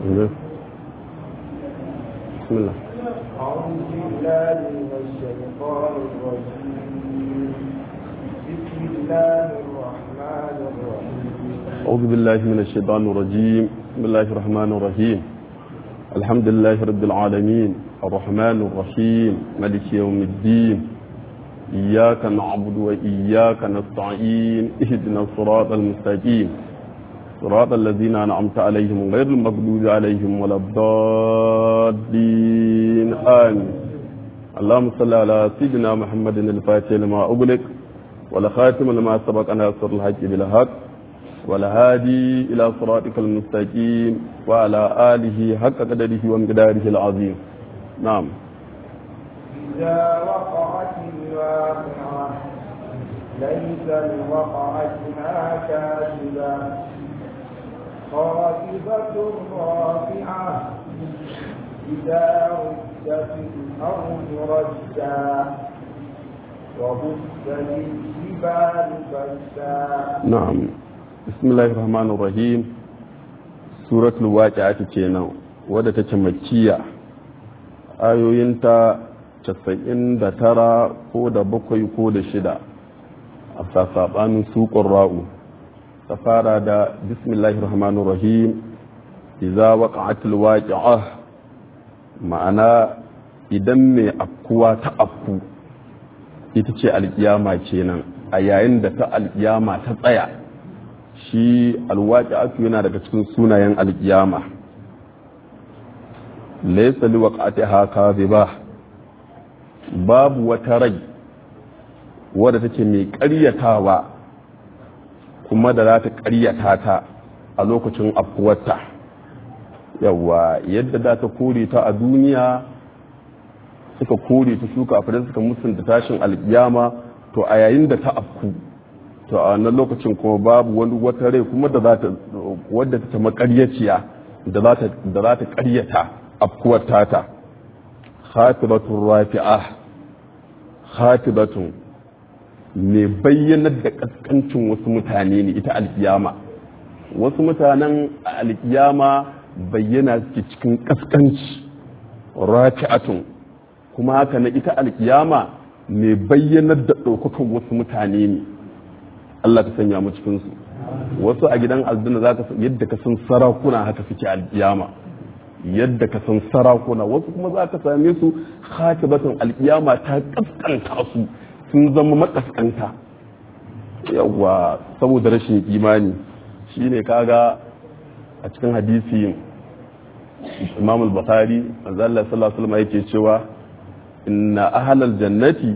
بسم الله أعوذ بالله من الشيطان الرجيم بسم الله الرحمن الرحيم أعوذ بالله من الشيطان الرجيم بسم الله الرحمن الرحيم الحمد لله رب العالمين الرحمن الرحيم ملك يوم الدين إياك نعبد وإياك نستعين اهدنا الصراط المستقيم صراط الذين أنعمت عليهم غير المغضوب عليهم ولا الضالين آمين اللهم صل على سيدنا محمد الفاتح لما أغلق ولا خاتم لما سبق أن يسر الحق بالحق والهادي إلى صراطك المستقيم وعلى آله حق قدره ومقداره العظيم نعم إذا وقعت الواقعة ليس لوقعتها كاذبة خافضة رافعة إذا رجت الأرض رجا وبست الجبال بسا نعم بسم الله الرحمن الرحيم سورة الواقعة kenan wadda take makkiya ayoyinta 99 ko da bakwai ko da shida a sasabanin suƙon ra'u ta fara da bismillahir rahmanir rahim idza waqa'atil waqi'ah ma'ana idan mai afkuwa ta afku ita ce alkiyama kenan a yayin da ta alkiyama ta tsaya shi alwaqi'atu yana daga cikin sunayen alkiyama laysa liwaqa'atiha kadhiba babu wata rai wadda take mai ƙaryatawa kuma da za ta ƙaryata ta a lokacin afkuwarta yawa yadda da ta kore ta a duniya suka kore ta shuka a suka musunta tashin alkiyama to a yayin da ta afku to a wannan lokacin kuma babu wani wata rai kuma da za ta wadda ta makaryaciya da za ta da za ta ƙaryata afkuwar tata khatibatun rafi'ah khatibatun mai bayyanar da kaskancin wasu mutane ne ita alkiyama wasu mutanen alkiyama bayyana suke cikin kaskanci rafi'atun kuma haka na ita alkiyama mai bayyanar da ɗaukakan wasu mutane ne Allah ka sanya mu cikinsu wasu a gidan aljanna za ka yadda ka san sarakuna haka suke alkiyama yadda ka san sarakuna wasu kuma za ka same su khatibatun alkiyama ta kaskanta su sun zama makaskanta yawa saboda rashin imani shine kaga a cikin hadisi imam al-bukhari manzo Allah sallallahu alaihi wasallam yake cewa inna ahlal jannati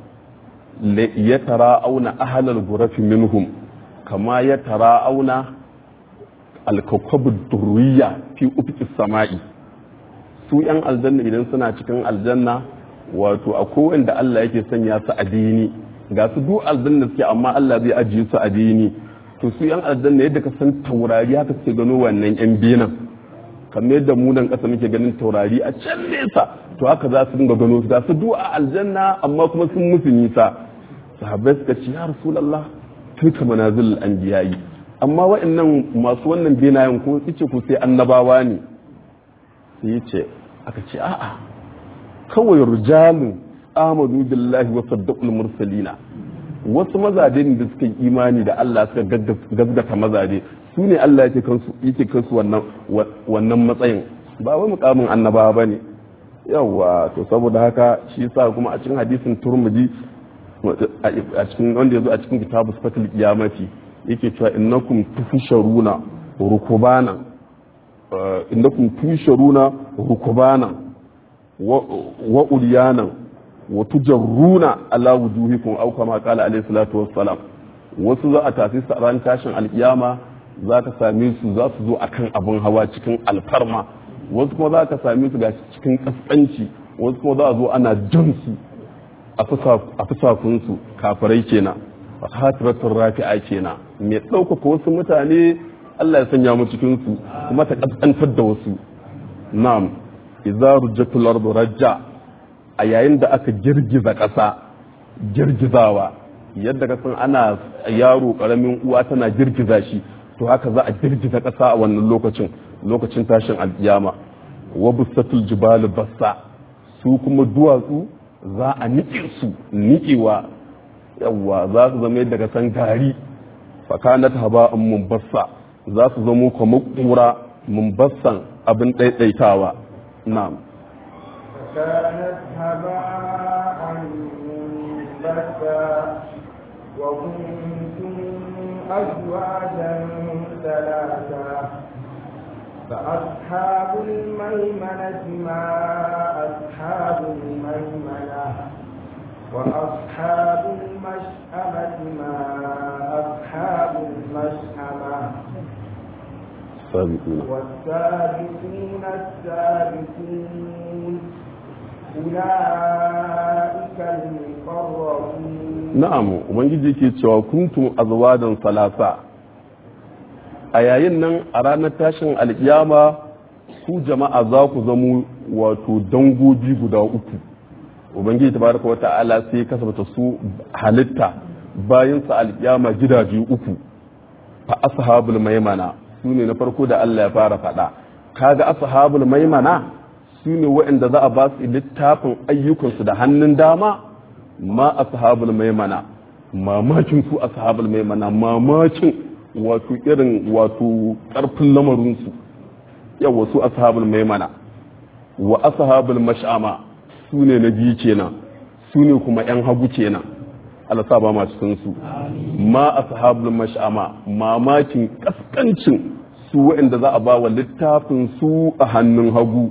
la yatara'una ahlal ghurafi minhum kama yatara'una al-kawkab ad-durriyya fi ufuqis sama'i su yan aljanna idan suna cikin aljanna wato akwai wanda Allah yake sanya su a dini ga su duk aljanna suke amma Allah zai ajiye su a dini to su yan aljanna yadda ka san taurari haka suke gano wannan yan binan kamar yadda mu nan kasa muke ganin taurari a can nesa to haka za su dinga gano su ga su duk a aljanna amma kuma sun musu nisa sahabbai suka ce ya rasulullah tilka manazil anbiya'i amma wa'annan masu wannan benayen ko yace ko sai annabawa ne sai yace aka ce a'a kawai rijalun amadu billahi wa saddaqul mursalina wasu mazaje ne da suka yi imani da Allah suka gaggata mazaje su ne Allah yake kansu yake kansu wannan wannan matsayin ba wai mukamin annabawa bane yawa to saboda haka shi yasa kuma a cikin hadisin turmudi a cikin wanda yazo a cikin kitabu sifatul qiyamati yake cewa innakum tufsharuna rukubana innakum tusharuna rukubana wa ulyanan wa tujarruna ala wujuhikum aw kama qala alayhi salatu wassalam wasu za a tafi su ran tashin alkiyama za ka same su za su zo akan abun hawa cikin alfarma wasu kuma za ka same su ga cikin kaskanci wasu kuma za a zo ana jan su a fusakun su kafirai kenan a hatiratun rafi'a kenan mai ɗaukaka wasu mutane Allah ya sanya mu cikin su kuma ta kaskantar da wasu na'am idza rujjatul ardu rajja a yayin da aka girgiza ƙasa girgizawa yadda ka san ana yaro karamin uwa tana girgiza shi to haka za a girgiza ƙasa a wannan lokacin lokacin tashin alkiyama wa bussatul jibalu bassa su kuma duwatsu za a niƙe su niƙewa yawwa za su zama daga san gari fakanat haba'an mumbassa za su zamo kamar kura mumbassan abin ɗaiɗaitawa na'am فكانت هباء منبثا وكنتم أزواجا ثلاثا فأصحاب الميمنة ما أصحاب الميمنة وأصحاب المشأمة ما أصحاب المشأمة sabiquna والسابقون السابقون أولئك المقربون na'am ubangiji yake cewa kuntum azwajan salasa a yayin nan a ranar tashin alkiyama ku jama'a za ku zamo wato dangogi guda uku ubangiji tabaraka wa ta'ala sai ya kasabta su halitta bayan sa alkiyama gidaje uku fa ashabul maimana su ne na farko da Allah ya fara faɗa kaga ashabul maimana su ne waɗanda za a ba su littafin ayyukansu da hannun dama ma ashabul maimana mamakin su ashabul maimana mamakin wato irin wato ƙarfin lamarinsu yawa su ashabul maimana wa ashabul mash'ama su ne na biyu kenan su ne kuma yan hagu kenan Allah sa ba ma cikin su ma ashabul mash'ama mamakin kaskancin su waɗanda za a ba wa littafin su a hannun hagu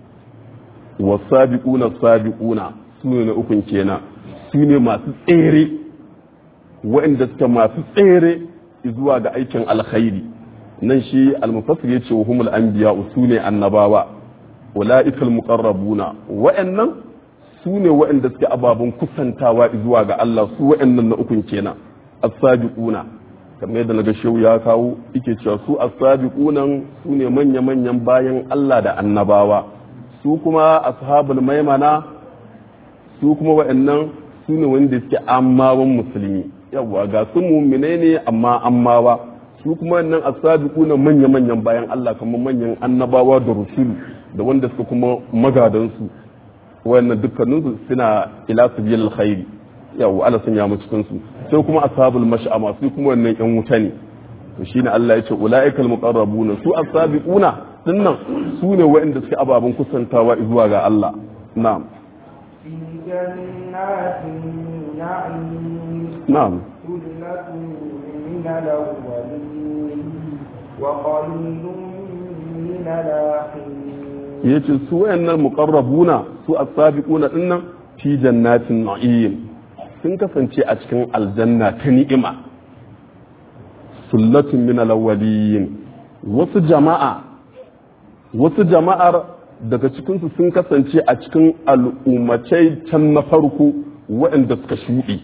wa sabiquna sabiquna su ne na ukun kenan su ne masu tsere waɗanda suke masu tsere zuwa ga aikin alkhairi nan shi almufassir yace wa humul anbiya su ne annabawa ulaikal muqarrabuna wa'annan su ne wa'anda suke ababen kusantawa zuwa ga Allah su wa'annan na ukun kenan as-sabiquna kamar yadda naga shehu ya kawo yake cewa su as-sabiqunan su ne manya manyan bayan Allah da annabawa su kuma ashabul maimana su kuma wa'annan su ne wanda suke ammawan musulmi yawa ga su mu'minai ne amma ammawa su kuma wannan asabiquna manya manyan bayan Allah kamar manyan annabawa da rusulu da wanda suka kuma magadan su wannan dukkanin su suna ila sabil khairi yawa Allah sun ya mu cikin su sai kuma ashabul mash'ama su kuma wannan yan wuta ne to shine Allah ya ce ulaikal muqarrabuna su asabiquna dinnan su ne waɗanda suke ababen kusantawa zuwa ga Allah na'am في جنات النعيم na'am ثلة من الأولين وقليل من الآخرين yace su wayannan muqarrabuna su as-sabiquna dinnan fi jannatin na'im sun kasance a cikin aljanna ta ni'ima sullatun min al-awwalin wasu jama'a wasu jama'ar daga cikin su sun kasance a cikin al'ummacai can na farko waɗanda suka shuɗe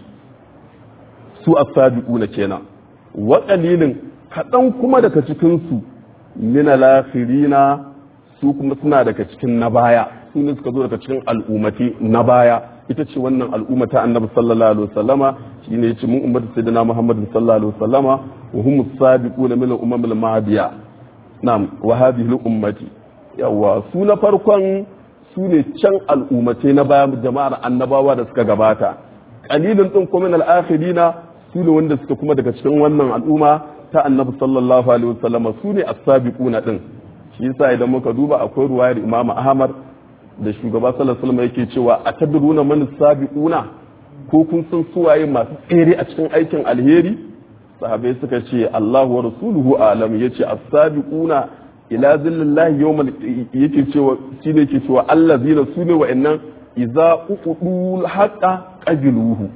su as-sabiquna kenan wa qalilin kaɗan kuma daga cikin su min al-akhirina su kuma suna daga cikin na baya su ne suka zo daga cikin al'ummati na baya ita ce wannan al'ummata annabi sallallahu alaihi wasallama shine yace mun ummatu sayyidina muhammad sallallahu alaihi wasallama wa hum as-sabiquna min al-umam al-mahdiya na'am wa hadhihi al-ummati yawa su na farkon su ne can al'ummatai na baya jama'ar annabawa da suka gabata qalilun din kuma min al-akhirina su ne wanda suka kuma daga cikin wannan al'umma ta annabi sallallahu alaihi wasallama su ne as-sabiquna din shi yasa idan muka duba akwai ruwayar Imam Ahmad da shugaba sallallahu alaihi wasallam yake cewa atadruna man sabiquna ko kun san suwaye masu tsere a cikin aikin alheri sahabbai suka ce Allahu wa rasuluhu alam yace as-sabiquna ila zillallahi yawmal yake cewa shine yake cewa allazina sune wa'annan idza uqudul haqa qabiluhu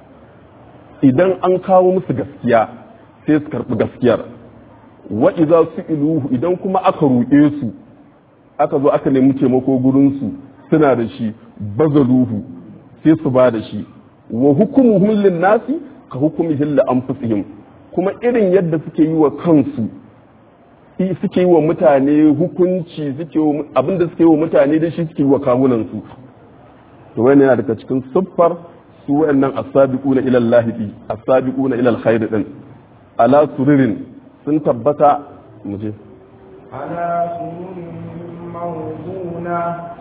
idan an kawo musu gaskiya sai su karbi gaskiyar wa idza su'iluhu idan kuma aka roƙe su aka zo aka nemi taimako gurin su suna da shi bazaluhu sai su ba da shi wa hukumuhum lin nasi ka hukumihim li anfusihim kuma irin yadda suke yi wa kansu i- suke yi wa mutane hukunci suke wa- abinda suke yi wa mutane da shi suke yi wa kawunan su to wannan yana daga cikin siffar su wayannan as-sabiquna ila Allah as-sabiquna ila al-khair din ala sururin sun tabbata mu je على سرر موضونة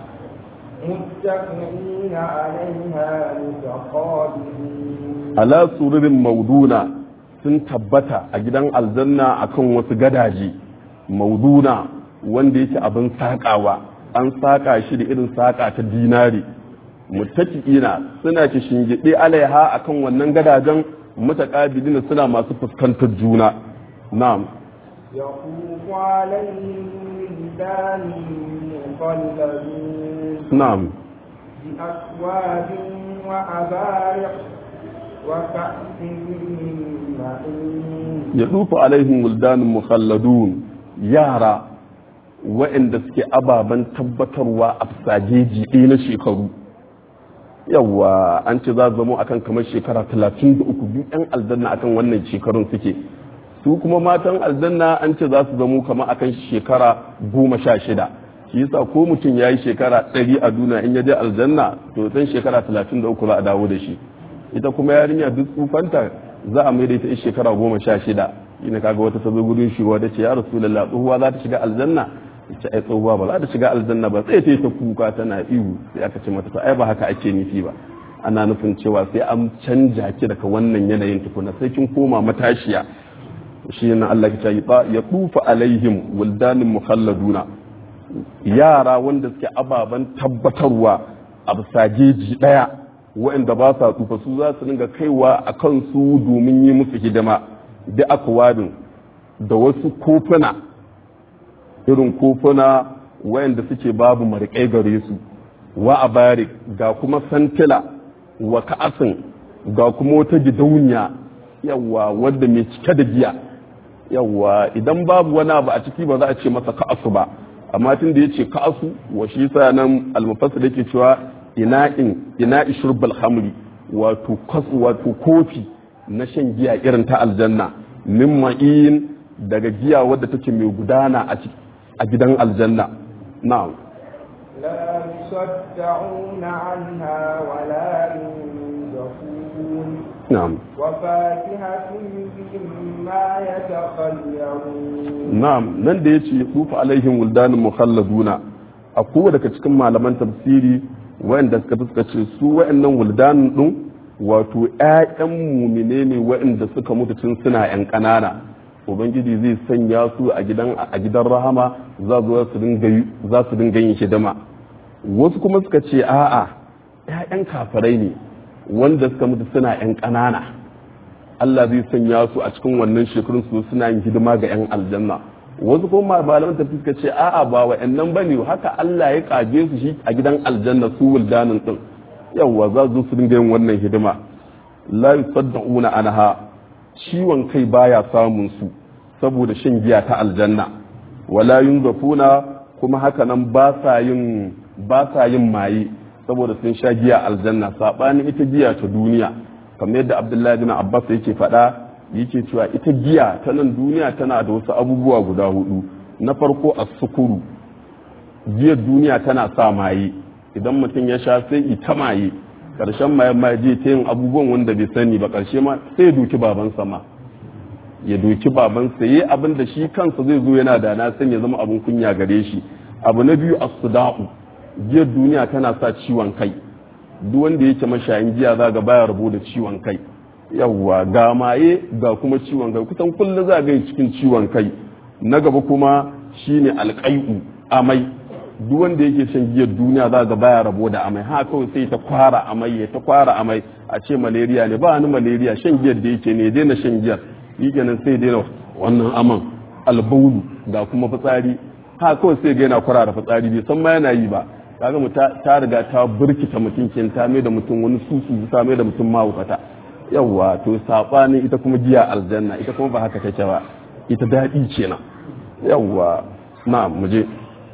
متكئين عليها متقابلين ala sururin mauduna sun tabbata a gidan aljanna akan wasu gadaje mauduna wanda yake abin saƙawa an saƙa shi da irin saƙa ta dinari mutaki'ina suna ki shingiɗe alaiha akan wannan gadajen mutaqabilina suna masu fuskantar juna na'am يطوف عليهم ولدان مخلدون na'am بأكواب وأبارق وكأس من معين ya dufa alaihim wuldanin mukhalladun yara waɗanda suke ababen tabbatarwa a fasajeji ɗaya na shekaru yawa an ce za zamo akan kamar shekara 33 biyu ɗan aljanna akan wannan shekarun suke su kuma matan aljanna an ce za su zamo kamar akan shekara goma sha shida shi yasa ko mutum ya yi shekara ɗari a duniya in ya je aljanna to san shekara 33 za a dawo da shi ita kuma yarinya duk tsufanta za a mai da ita shekara goma sha shida ina kaga wata ta zo gudun shi wata ce ya rasulullah tsohuwa za ta shiga aljanna ita ai tsohuwa ba za ta shiga aljanna ba sai ta yi ta kuka tana ihu sai aka ce mata to ai ba haka ake nufi ba ana nufin cewa sai an canja ki daga wannan yanayin tukuna sai kin koma matashiya shi ne Allah ya ce ya tufa alaihim wildanin mukhalladuna yara wanda suke ababen tabbatarwa a bisageji daya waɗanda ba sa tsufa su za su dinga kaiwa a kansu domin yi musu hidima da akwabin da wasu kofuna irin kofuna waɗanda suke babu marikai gare su wa a barik ga kuma santila wa ka'asin ga kuma wata gidauniya yawa wadda mai cike da giya yawa idan babu wani abu a ciki ba za a ce masa ka'asu ba amma tun da ya ce ka'asu wa shi sa nan almufassir yake cewa ina'in ina'i shurbal hamri wato kwas wato kofi na shan giya irin ta aljanna min ma'in daga giya wadda take mai gudana a a gidan aljanna na'am لا يصدعون عنها ولا ينزفون na'am وفاكهة مما يتخيرون na'am nan da yace tufa alaihim wuldanun mukhalladuna a kowa daga cikin malaman tafsiri wa'anda suka suka ce su wa'annan wuldanun din wato ƴaƴan mumine ne wa'anda suka mutu tun suna ƴan ƙanana ubangiji zai sanya su a gidan a gidan rahama za su su dinga za su dinga yin hidima wasu kuma suka ce a'a ƴaƴan kafirai ne wanda suka mutu suna ƴan ƙanana Allah zai sanya su a cikin wannan shekarun su suna yin hidima ga 'yan aljanna wasu kuma malaman tafi suka ce a'a ba wa nan bane haka Allah ya kage su shi a gidan aljanna su wuldanin din yawa za su su dinga yin wannan hidima la yusaddauna anha ciwon kai baya samun su saboda shan giya ta aljanna wala yunzafuna kuma haka nan ba sa yin ba sa yin maye saboda sun sha giya aljanna sabanin ita giya ta duniya kamar yadda abdullahi bin abbas yake faɗa yake cewa ita giya ta nan duniya tana da wasu abubuwa guda hudu na farko a sukuru giyar duniya tana sa maye idan mutum ya sha sai ita maye karshen maye ma je ta yin abubuwan wanda bai sani ba karshe ma sai ya doki babansa ma ya doki babansa yi abin da shi kansa zai zo yana da na sanya zama abin kunya gare shi abu na biyu as-suda'u giyar duniya tana sa ciwon kai duk wanda yake mashayin giya za ga baya rabo da ciwon kai yawwa ga maye ga kuma ciwon kai kusan kullum za ga cikin ciwon kai na gaba kuma shine alƙai'u amai duk wanda yake shan giyar duniya za ga baya rabo da amai ha kawai sai ta kwara amai ya ta kwara amai a ce malaria ne ba ni malaria shan giyar da yake ne daina shan giyar yi kenan sai daina wannan aman albaulu ga kuma fitsari ha kawai sai ga yana kwara da fitsari bai san ma yana yi ba kaga mu ta riga ta burkita mutum kin ta mai da mutum wani susu ta mai da mutum mahaukata yawwa to sabanin ita kuma giya aljanna ita kuma ba haka take ba ita daɗi kenan yawwa na mu je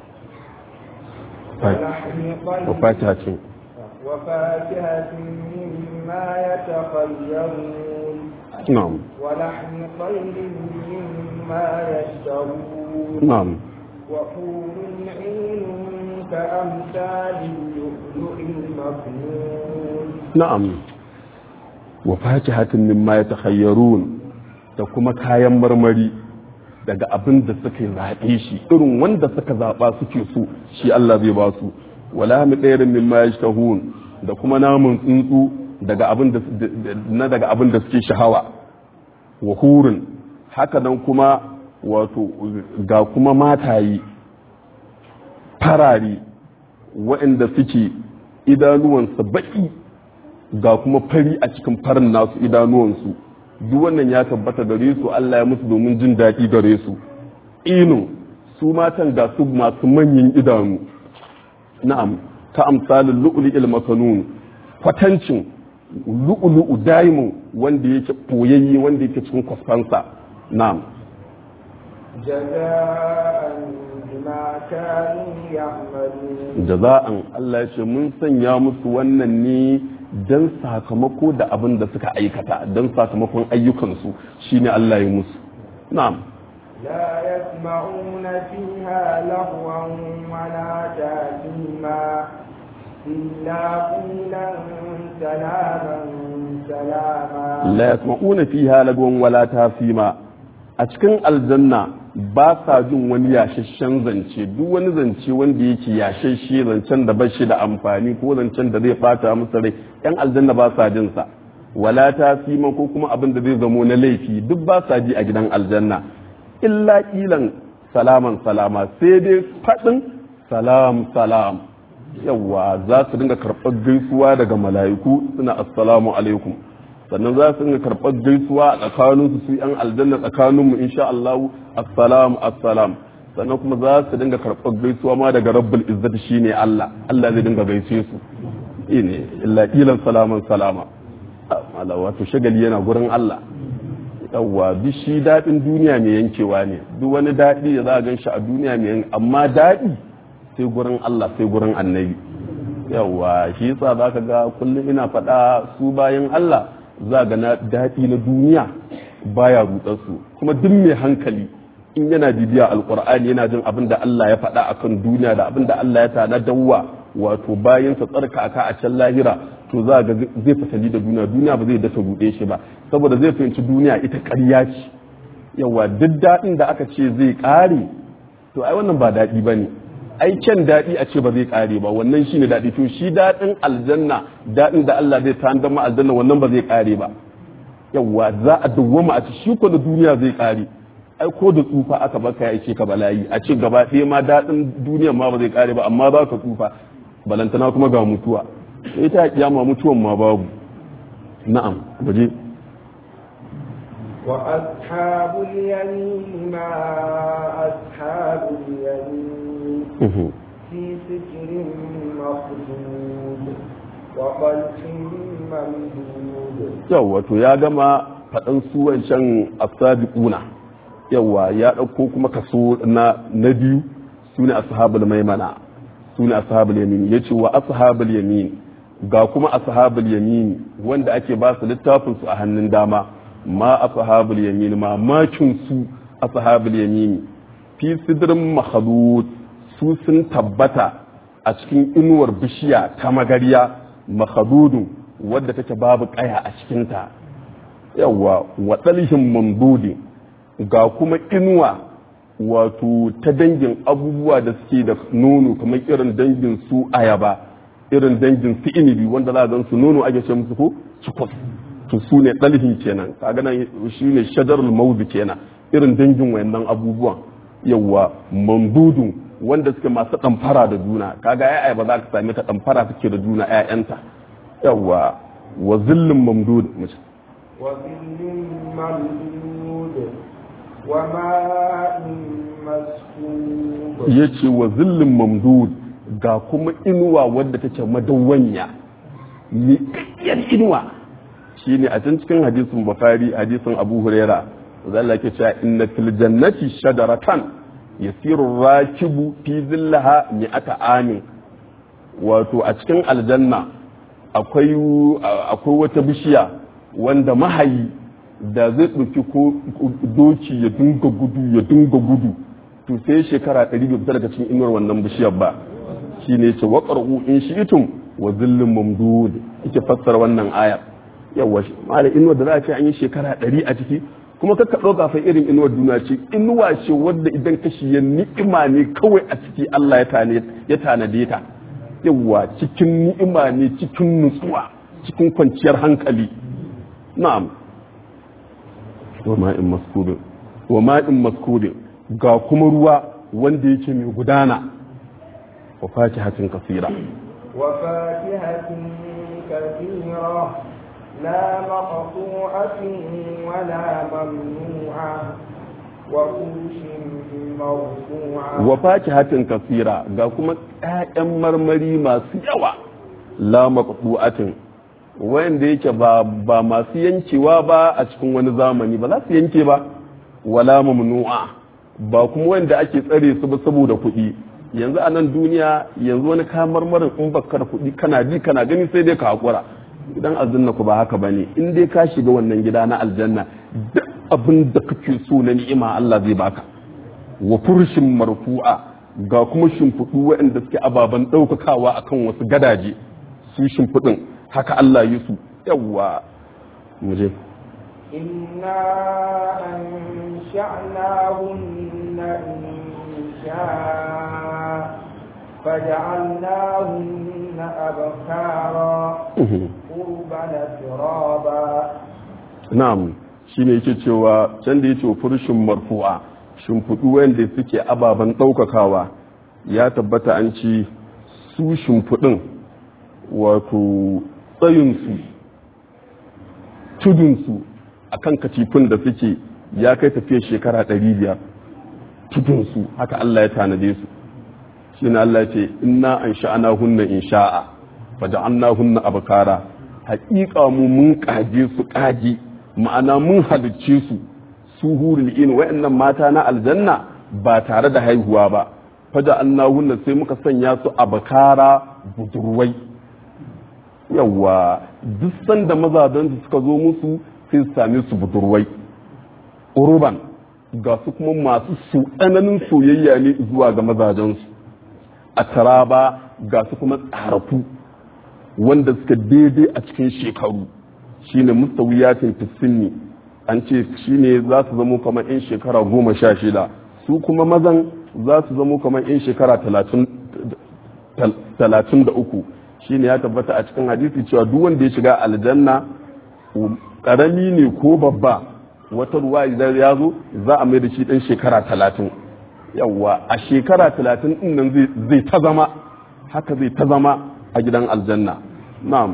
wa fatiha ce وفاكهة مما يتخيرون na'am ولحم طير مما يشتهون na'am وحور عين كأمثال اللؤلؤ المكنون na'am wa fakihatin mimma yatakhayyarun da kuma kayan marmari daga abin da suka zaɓe shi irin wanda suka zaɓa suke so shi Allah zai ba su wala mi ɗairin min ma da kuma namun tsuntsu daga abin da na daga abin da suke shahawa wa hurin haka nan kuma wato ga kuma matayi farari waɗanda suke idanuwansa baƙi ga kuma fari a cikin farin nasu idanuwansu duk wannan ya tabbata gare su Allah ya musu domin jin daɗi gare su inu su matan ga su masu manyan idanu na'am ta amsalin lu'lu'il makanun kwatancin lu'lu'u daimu wanda yake boyayye wanda yake cikin kwasfansa na'am جزاء بما كانوا يعملون jaza'an Allah ya ce mun sanya musu wannan ne don sakamako da abin da suka aikata don sakamakon ayyukansu shine Allah ya musu na'am لا يسمعون فيها لغوا ولا تأثيما إلا قيلا سلاما سلاما la yasma'una fiha lagwan wala tasima a cikin aljanna ba sa jin wani yashashen zance duk wani zance wanda yake yashashe zancen da bashi da amfani ko zancen da zai bata musu rai yan aljanna ba sa jin sa wala tasima ko kuma abin da zai zamo na laifi duk ba sa ji a gidan aljanna illa kilan salaman salama sai dai faɗin salam salam yawa za su dinga karɓar gaisuwa daga mala'iku suna assalamu alaikum sannan za su dinga karɓar gaisuwa a tsakaninsu su yan aljanna tsakaninmu insha Allah assalamu assalam sannan kuma za su dinga karɓar gaisuwa ma daga rabbul izzati shine Allah Allah zai dinga gaishe su ine illa kilan salaman salama Allah wato shagali yana gurin Allah yawwa duk shi daɗin duniya mai yankewa ne duk wani daɗi da za a gan shi a duniya mai yankewa amma daɗi sai gurin Allah sai gurin annabi yawwa shi yasa za ka ga kullum ina faɗa su bayan Allah za ga na daɗi na duniya baya rudar su kuma duk mai hankali in yana bibiya alkur'ani yana jin abin da Allah ya faɗa akan duniya da abin da Allah ya tana dawwa wato bayan sa tsarka aka a can lahira to za ga zai fasali da duniya duniya ba zai dasa ruɗe shi ba saboda zai fahimci duniya ita ƙarya ce yawa duk daɗin da aka ce zai ƙare to ai wannan ba daɗi ba ne ai kyan daɗi a ce ba zai ƙare ba wannan shine daɗi to shi daɗin aljanna daɗin da Allah zai tanadar ma aljanna wannan ba zai ƙare ba yawa za a dawwama a ci shi ko da duniya zai ƙare ai ko da tsufa aka baka ya ce ka bala'i a ce gaba ɗaya ma daɗin duniya ma ba zai ƙare ba amma za ka tsufa balantana kuma ga mutuwa sai ta kiyama mutuwan ma babu na'am waje وأصحاب اليمين ما أصحاب اليمين في سجر مخدود وطلح ممدود yawwa to ya gama faɗan su wancan asabiquna yawwa ya ɗauko kuma kaso na na biyu su ne ashabul maimana su ne ashabul yamin yace wa ashabul yamin ga kuma ashabul yamin wanda ake ba su littafin su a hannun dama ma ashabul yamin ma makin su ashabul yamin fi sidrin mahdud su sun tabbata a cikin inuwar bishiya ta magariya mahdudun wadda take babu kaya a cikinta yawa wa dalhin mamdudin ga kuma inuwa wato ta dangin abubuwa da suke da nono kamar irin dangin su ayaba irin dangin su inibi wanda za a gan su nono ake ce musu ko cikos to su ne dalhin kenan kaga nan shi ne shadarul mawdu kenan irin dangin wayannan abubuwan yawa mamdudun wanda suke masu damfara da juna kaga ya ayaba za ka same ta damfara suke da juna ƴaƴanta yawa wa zillin mamdud وظل ممدود وماء مسكوب ya ce wa zillin mamdud ga kuma inuwa wadda take madawwanya miƙaƙƙiyar inuwa shi ne a can cikin hadisin bukari hadisin abu huraira zalla ke cewa inna fil jannati shadaratan yasiru rakibu fi zillaha mi'ata amin wato a cikin aljanna akwai akwai wata bishiya wanda mahayi da zai ɗauki ko doki ya dinga gudu ya dinga gudu to sai shekara ɗari bai fita daga cikin inuwar wannan bishiyar ba shi ne ce wa ƙar'u in shi itum wa zillin mamdud yake fassara wannan aya yawa shi mala inuwar da za a ce an yi shekara ɗari a ciki kuma kakka ɗauka fa irin inuwar duniya ce inuwa ce wadda idan ka shiye ni'ima ne kawai a ciki Allah ya tanade ta yawa cikin ni'ima ne cikin nutsuwa cikin kwanciyar hankali na'am wa ma'in maskudin wa ma'in maskudin ga kuma ruwa wanda yake mai gudana wa fakihatin kasira wa fakihatin kasira la maqtu'atin wa la mamnu'a wa kushin mawdu'a wa fakihatin kasira ga kuma ƴaƴan marmari masu yawa la maqtu'atin wanda yake ba ba masu yankewa ba a cikin wani zamani ba za su yanke ba wala mamnu'a ba kuma wanda ake tsare su ba saboda kuɗi yanzu a nan duniya yanzu wani kayan marmarin in baka da kuɗi kana ji kana gani sai dai ka hakura gidan aljanna ku ba haka bane in dai ka shiga wannan gida na aljanna duk abin da kake so na ni'ima Allah zai baka wa furshin marfu'a ga kuma shimfiɗu waɗanda suke ababen ɗaukakawa akan wasu gadaje su shimfiɗin haka Allah yi su yawwa mu je إنا أنشأناهن إنشاء فجعلناهن أبكارا قربا ترابا na'am shine yake cewa can da yake furshin marfu'a shimfiɗu wanda suke ababen ɗaukakawa ya tabbata an ci su shimfiɗin wato tsayinsu tudunsu a kan katifin da suke ya kai tafiya shekara ɗari biyar tudunsu haka Allah ya tanade su shi ne Allah ce inna an sha'ana hunna in sha'a fa ja'anna hunna abkara haƙiƙa mu mun ƙaje su ƙaji ma'ana mun halicce su su hurul in wa'annan mata na aljanna ba tare da haihuwa ba fa ja'anna hunna sai muka sanya su abkara budurwai yawa duk sanda mazajen su suka zo musu sai su same su budurwai urban ga su kuma masu su tsananin soyayya ne zuwa ga mazajensu a taraba ga su kuma tsarafu wanda suka daidai a cikin shekaru shine mustawiyatin fisinni an ce shine za su zamo kamar in shekara goma sha shida su kuma mazan za su zamo kamar in shekara talatin da uku shine ya tabbata a cikin hadisi cewa duk wanda ya shiga aljanna karami ne ko babba wata ruwa idan ya zo za a mai da shi ɗan shekara talatin yawwa a shekara talatin ɗin nan zai ta zama haka zai ta zama a gidan aljanna na'am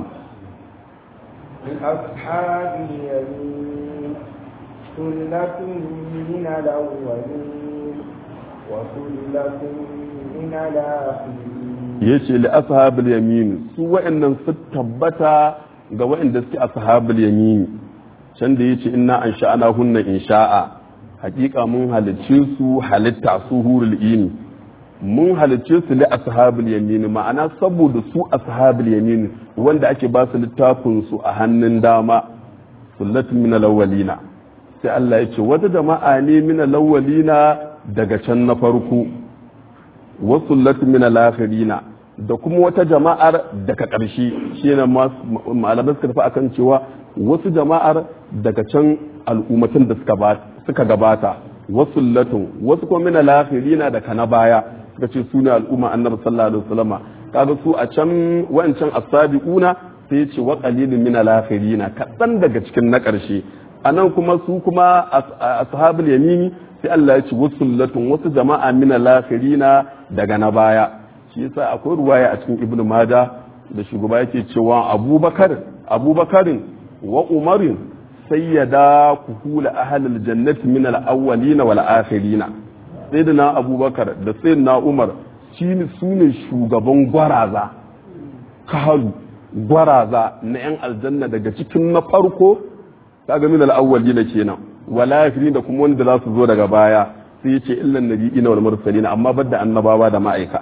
لأصحاب اليمين ثلة من الأولين وثلة من الآخرين yace li ashabul yamin su wa'annan su tabbata ga wa'anda suke ashabul yamin can da yace inna an sha'ana hunna insha'a hakika mun halicce su halitta su hurul ini mun halicce su li ashabul yamin ma'ana saboda su ashabul yamin wanda ake ba su littafin su a hannun dama sullatun min alawwalina sai Allah ya ce wata jama'a ne min alawwalina daga can na farko wa sullatun min alakhirina da kuma wata jama'ar daga ƙarshe shi ne malamai suka tafi akan cewa wasu jama'ar daga can al'ummatan da suka gabata wasu latun wasu kuma min alakhirina daga na baya suka ce su ne al'umma annabi sallallahu alaihi wasallama kaga su a can wancan asabiquna sai ya ce wa qalilun min alakhirina kadan daga cikin na ƙarshe anan kuma su kuma ashabul yamini sai Allah ya ce wasu latun wasu jama'a min alakhirina daga na baya shi yasa akwai ruwaya a cikin ibnu maja da shugaba yake cewa abubakar abubakarin wa umarin sayyada kuhula ahlul jannati min al-awwalina wal akhirina sayyidina abubakar da sayyidina umar shine sune shugaban gwaraza kahalu gwaraza na yan aljanna daga cikin na farko kaga min al-awwalina kenan wal akhirina kuma wanda za su zo daga baya sai yace illan nabiyina wal mursalina amma badda annabawa da ma'aika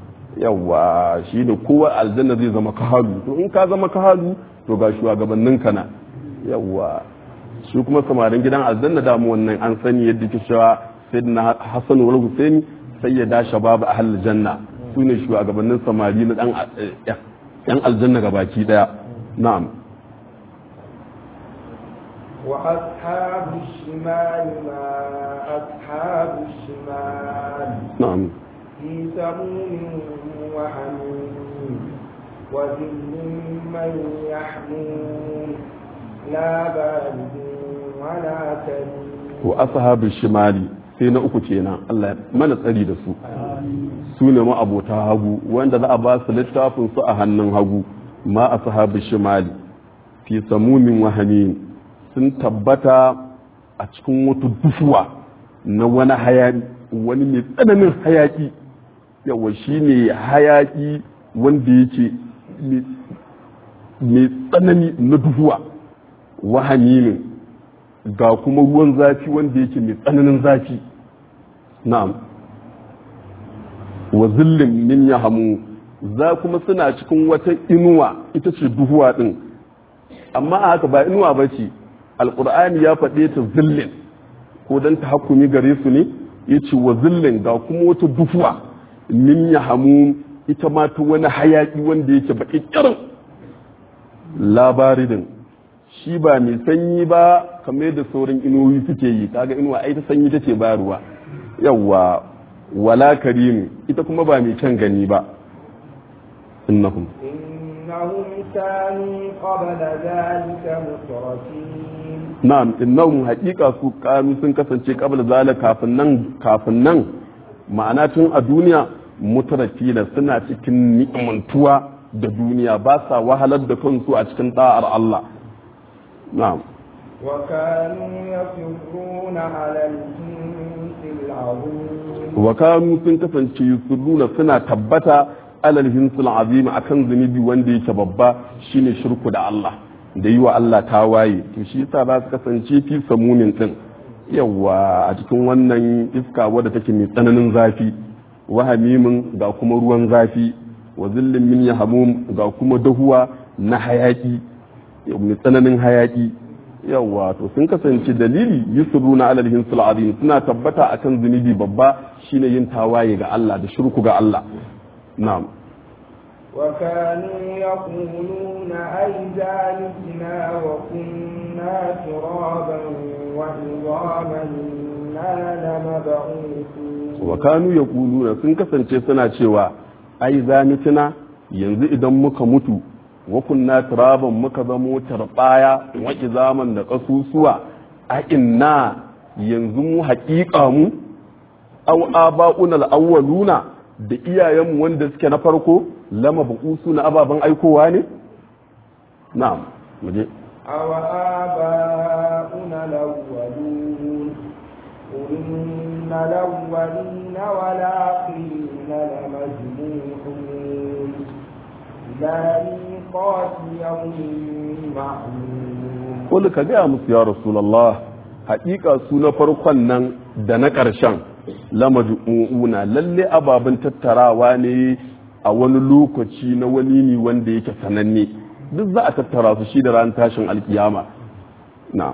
yawa shi ne kowa aljanna zai zama kahalu to in ka zama kahalu to ga shugabannin ka na yawa shi kuma samarin gidan aljanna damu wannan an sani yadda ke cewa sayyidina hasan wal husaini sayyida shabab ahl janna su ne shugabannin samari na dan yan aljanna gabaki daya na'am وأصحاب الشمال ما أصحاب الشمال na'am في سموم وحميم وذل من يحمون لا بارد ولا كريم wa ashabu shimali sai na uku kenan Allah ya mana tsari da su su ne ma'abota hagu wanda za a ba su littafin su a hannun hagu ma ashabu shimali fi samumin wahamin sun tabbata a cikin wata dufuwa na wani hayaki wani mai tsananin hayaki yawa shi ne hayaki wanda yake mai tsanani na duhuwa wahamimin ga kuma ruwan zafi wanda yake mai tsananin zafi na'am wa zillin min ya hamu za kuma suna cikin wata inuwa ita ce duhuwa din amma a haka ba inuwa ba ce alƙur'ani ya faɗe ta zillin ko don ta hakumi gare su ne ya ce wa zillin ga kuma wata duhuwa min ya hamu ita ma ta wani hayaƙi wanda yake baƙi ƙirin labaridin shi ba mai sanyi ba kamar da sauran inuwoyi suke yi kaga inuwa ai ta sanyi tace bayarwa yawa wala karim ita kuma ba mai kyan gani ba innahum إنهم كانوا قبل ذلك مترفين na'am innahum haqiqa su kanu sun kasance qabla zalika kafin nan kafin nan ma'ana tun a duniya mutarafina suna cikin ni'mantuwa da duniya ba sa wahalar da kansu a cikin da'ar Allah na'am وكانوا يصرون على الجنس العظيم wa kanu sun kasance yusurruna suna tabbata alal hinsul azim akan zunubi wanda yake babba shine shirku da Allah da yi wa Allah tawaye to shi yasa za su kasance fi samumin din yawa a cikin wannan iska wadda take mai tsananin zafi wa hamimin ga kuma ruwan zafi wa zillin min yahmum ga kuma dahuwa na hayaki mai tsananin hayaki yawa to sun kasance dalili yusruna alal hinsul azim suna tabbata akan zunubi babba shine yin tawaye ga Allah da shirku ga Allah na'am وكانوا يقولون أئذا متنا وكنا ترابا وعظاما إنا لمبعوثون wa kanu yaquluna sun kasance suna cewa ai za mutuna yanzu idan muka mutu wa kunna turaban muka zamo tarbaya wa izaman da kasusuwa a inna yanzu mu haƙiƙa mu aw aba'una al-awwaluna da iyayenmu wanda suke na farko lama buƙusu na ababen aikowa ne na'am muje أو آباؤنا الأولون قل إن الأولين والآخرين لمجموعون إلى ميقات يوم معلوم wanda ka gaya musu ya rasulallah haƙiƙa su na farkon nan da na ƙarshen lamaju'una lalle ababen tattarawa ne a wani lokaci na wani ne wanda yake sananne duk za a tattara su shi da ran tashin alkiyama na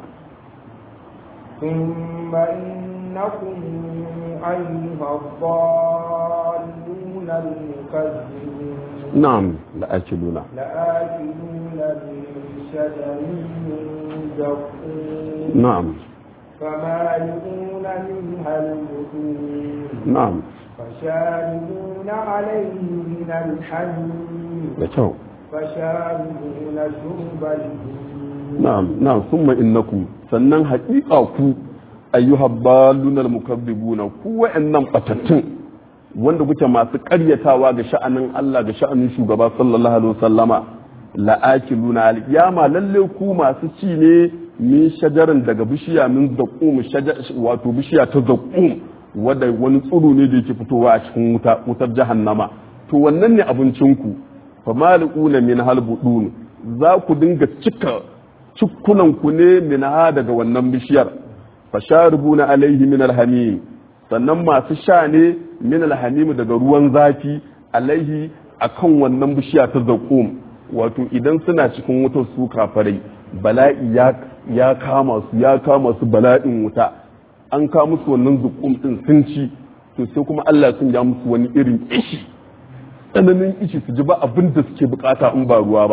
ثم إنكم أيها الضالون المكذبون na'am da ake nuna لآكلون من شجر من زقوم na'am فمالئون منها البطون na'am فشاربون عليه من الحميم da kyau فشاربون شرب الهيم na'am na'am summa innakum sannan haƙiƙa ku ayyuhal balunal mukazzibuna ku wa'annan batattun wanda kuke masu ƙaryatawa ga sha'anin Allah ga sha'anin shugaba sallallahu alaihi wasallama la'akiluna al-qiyama lalle ku masu ci ne min shajaran daga bishiya min zaqum shajar wato bishiya ta zaqum wanda wani tsiro ne da yake fitowa a cikin wuta wutar jahannama to wannan ne abincinku famali'una min halbudun za ku dinga cika cikkunanku ne min ha daga wannan bishiyar fasharibuna alaihi min alhamim sannan masu sha ne min alhamim daga ruwan zafi alaihi akan wannan bishiya ta zakum wato idan suna cikin wutar su kafarai bala'i ya ya kama su ya kama su bala'in wuta an ka musu wannan zukum din sun ci to sai kuma Allah sun ya musu wani irin ishi tsananin ishi su ji ba abin da suke bukata in ba ruwa ba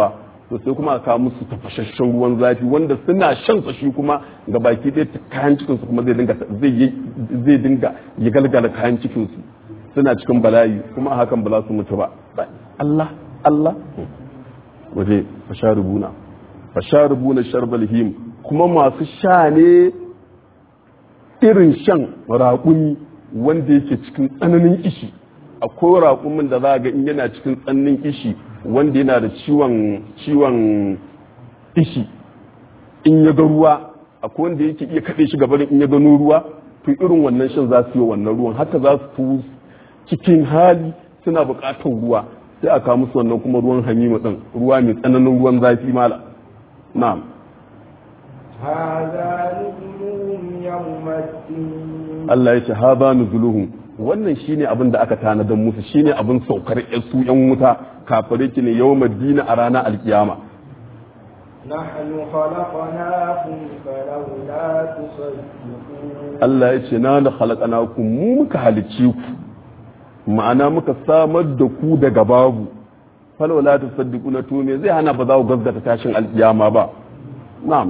to sai kuma a kawo musu tafashashen ruwan zafi wanda suna shan sa shi kuma ga baki ɗaya kayan cikin su kuma zai dinga zai dinga ya galgala kayan cikin su suna cikin bala'i kuma a hakan ba za su mutu ba Allah Allah waje fasharubuna fasharubuna sharbal him kuma masu sha ne irin shan raƙumi wanda yake cikin tsananin ishi akwai raƙumin da za ga in yana cikin tsananin ishi wanda yana da ciwon ciwon ishi in ya ga ruwa akwai wanda yake iya kaɗe shi gabanin in ya gano ruwa to irin wannan shan za su yi wannan ruwan haka za su cikin hali suna buƙatar ruwa sai a kawo musu wannan kuma ruwan hamimu ɗin ruwa mai tsananin ruwan zafi mala na'am هذا نزلهم يوم الدين Allah ya ce haza nuzuluhum wannan shine abin da aka tanadan musu shine abin saukar su yan wuta kafare ki ne yawmal dina a ranar alkiyama نحن خلقناكم فلولا تصدقون Allah ya ce na da khalaqnakum mu muka halicce ku ma'ana muka samar da ku daga babu falawla tusaddiquna to me zai hana ba za ku gaskata tashin alkiyama ba na'am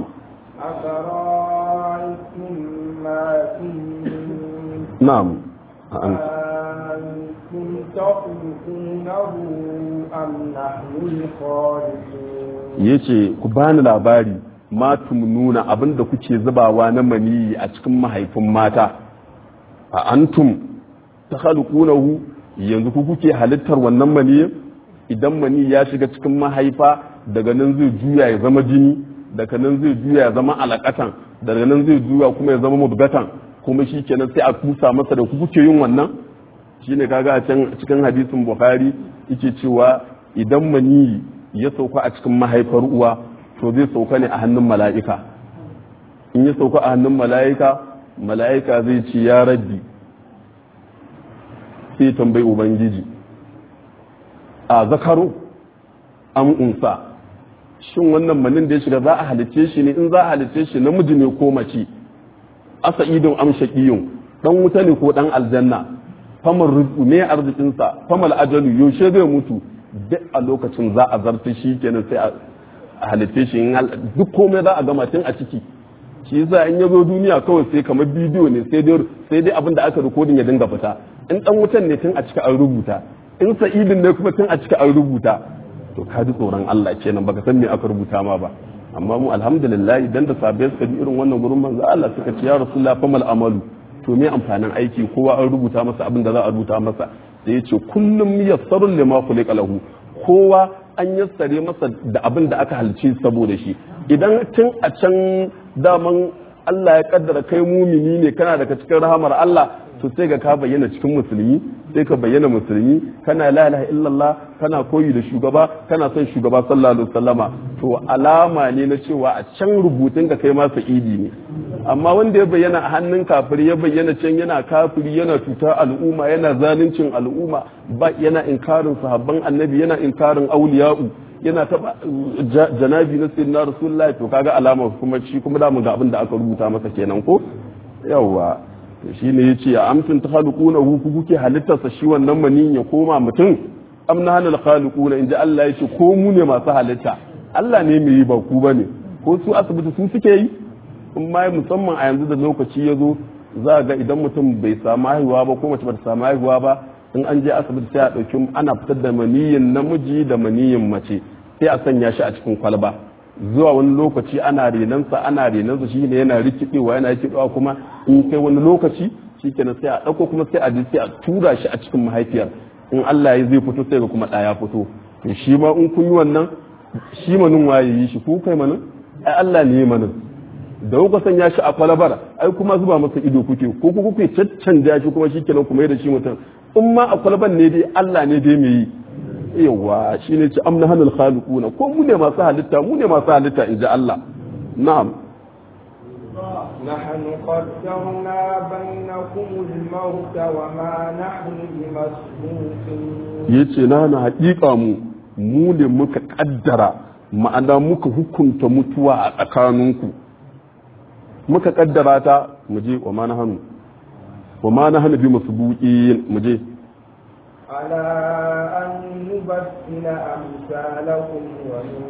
أفرأيتم ما فيه na'am An- أنتم تخلقونه أم نحن الخالقون yace ku bani labari ma nuna abinda kuke zubawa na maniyi a cikin mahaifin mata a antum ta khalqunahu yanzu ku kuke halittar wannan maniyin idan mani ya shiga cikin mahaifa daga nan zai juya ya zama jini daga nan zai juya ya zama alakatan daga nan zai juya kuma ya zama mubgatan kuma shi kenan sai a kusa masa da ku kuke yin wannan shine kaga a can cikin hadisin bukhari yake cewa idan mani ya sauka a cikin mahaifar uwa to zai sauka ne a hannun mala'ika in ya sauka a hannun mala'ika mala'ika zai ce ya rabbi sai tambayi ubangiji a zakaro an unsa shin wannan manin da ya shiga za a halice shi ne in za a halice shi namiji ne ko mace asa idon amshaqiyun dan wuta ne ko dan aljanna famar rizqu ne arzikinsa famal ajalu yaushe zai mutu duk a lokacin za a zarta shi kenan sai a halitta shi in hal- duk komai za a gama tun a ciki shi yasa in ya zo duniya kawai sai kamar bidiyo ne sai dai sai dai abin da aka rikodin ya dinga fita in dan wutan ne tun a cika an rubuta in sa'idin ne kuma tun a cika an rubuta to ka ji tsoron Allah kenan baka san me aka rubuta ma ba amma mu alhamdulillah idan da sabai suka bi irin wannan gurin manzo Allah suka ce ya rasulullah famal amalu to me amfanin aiki kowa an rubuta masa abin da za a rubuta masa sai ya ce kullum yassarun lima khuliqa lahu kowa an yassare masa da abin da aka halice saboda shi idan tun a can daman Allah ya kaddara kai mumini ne kana daga cikin rahamar Allah to sai ga ka bayyana cikin musulmi sai ka bayyana musulmi kana la ilaha illallah kana koyi da shugaba kana son shugaba sallallahu alaihi wasallama to alama ne na cewa a can rubutun ka kai ma sa'idi ne amma wanda ya bayyana a hannun kafiri ya bayyana can yana kafiri yana cuta al'umma yana zaluncin al'umma ba yana inkarin sahabban annabi yana inkarin auliya'u yana taba ja- janabi na sayyidina rasulullahi to kaga alama kuma shi kuma da mu ga abin da aka rubuta masa kenan ko yawa to shine yace ya amtun takhluquna hu ku kuke halittarsa shi wannan manin ya koma mutum am nahnal khaliquna inda Allah yace ko mu ne masu halitta Allah ne mai yi ba ku bane ko su asibiti su suke yi in ma musamman a yanzu da lokaci ya zo za ga idan mutum bai samu haihuwa ba ko mace bata samu haihuwa ba in an je asibiti sai a ɗauki ana fitar da maniyin namiji da maniyin mace sai a sanya shi a cikin kwalba zuwa wani lokaci ana renansa ana renansa shi ne yana rikidewa yana rikidewa kuma in kai wani lokaci shi kenan sai a ɗauko kuma sai a je sai a tura shi a cikin mahaifiyar in Allah ya zai fito sai ga kuma ɗaya fito to shi ma in kun yi wannan shi manin waye yi shi ku kai manin ai Allah ne ya manin da kuka sanya shi a kwalabar ai kuma zuba masa ido kuke ko ku kuke caccanja shi kuma shikenan kuma da shi mutum in ma a kwalaban ne dai Allah ne dai mai yi yawa shine ce amna hanal khaliquna ko mu ne masu halitta mu ne masu halitta in ji Allah na'am نحن قدرنا بينكم الموت وما نحن بمسبوقين yace na na haƙiƙa mu mu ne muka kaddara ma'ana muka hukunta mutuwa a tsakaninku muka kaddara ta mu je wa ma na hannu wa ma na hannu bi masbuqin mu je على أن نبدل أمثالكم وننشئكم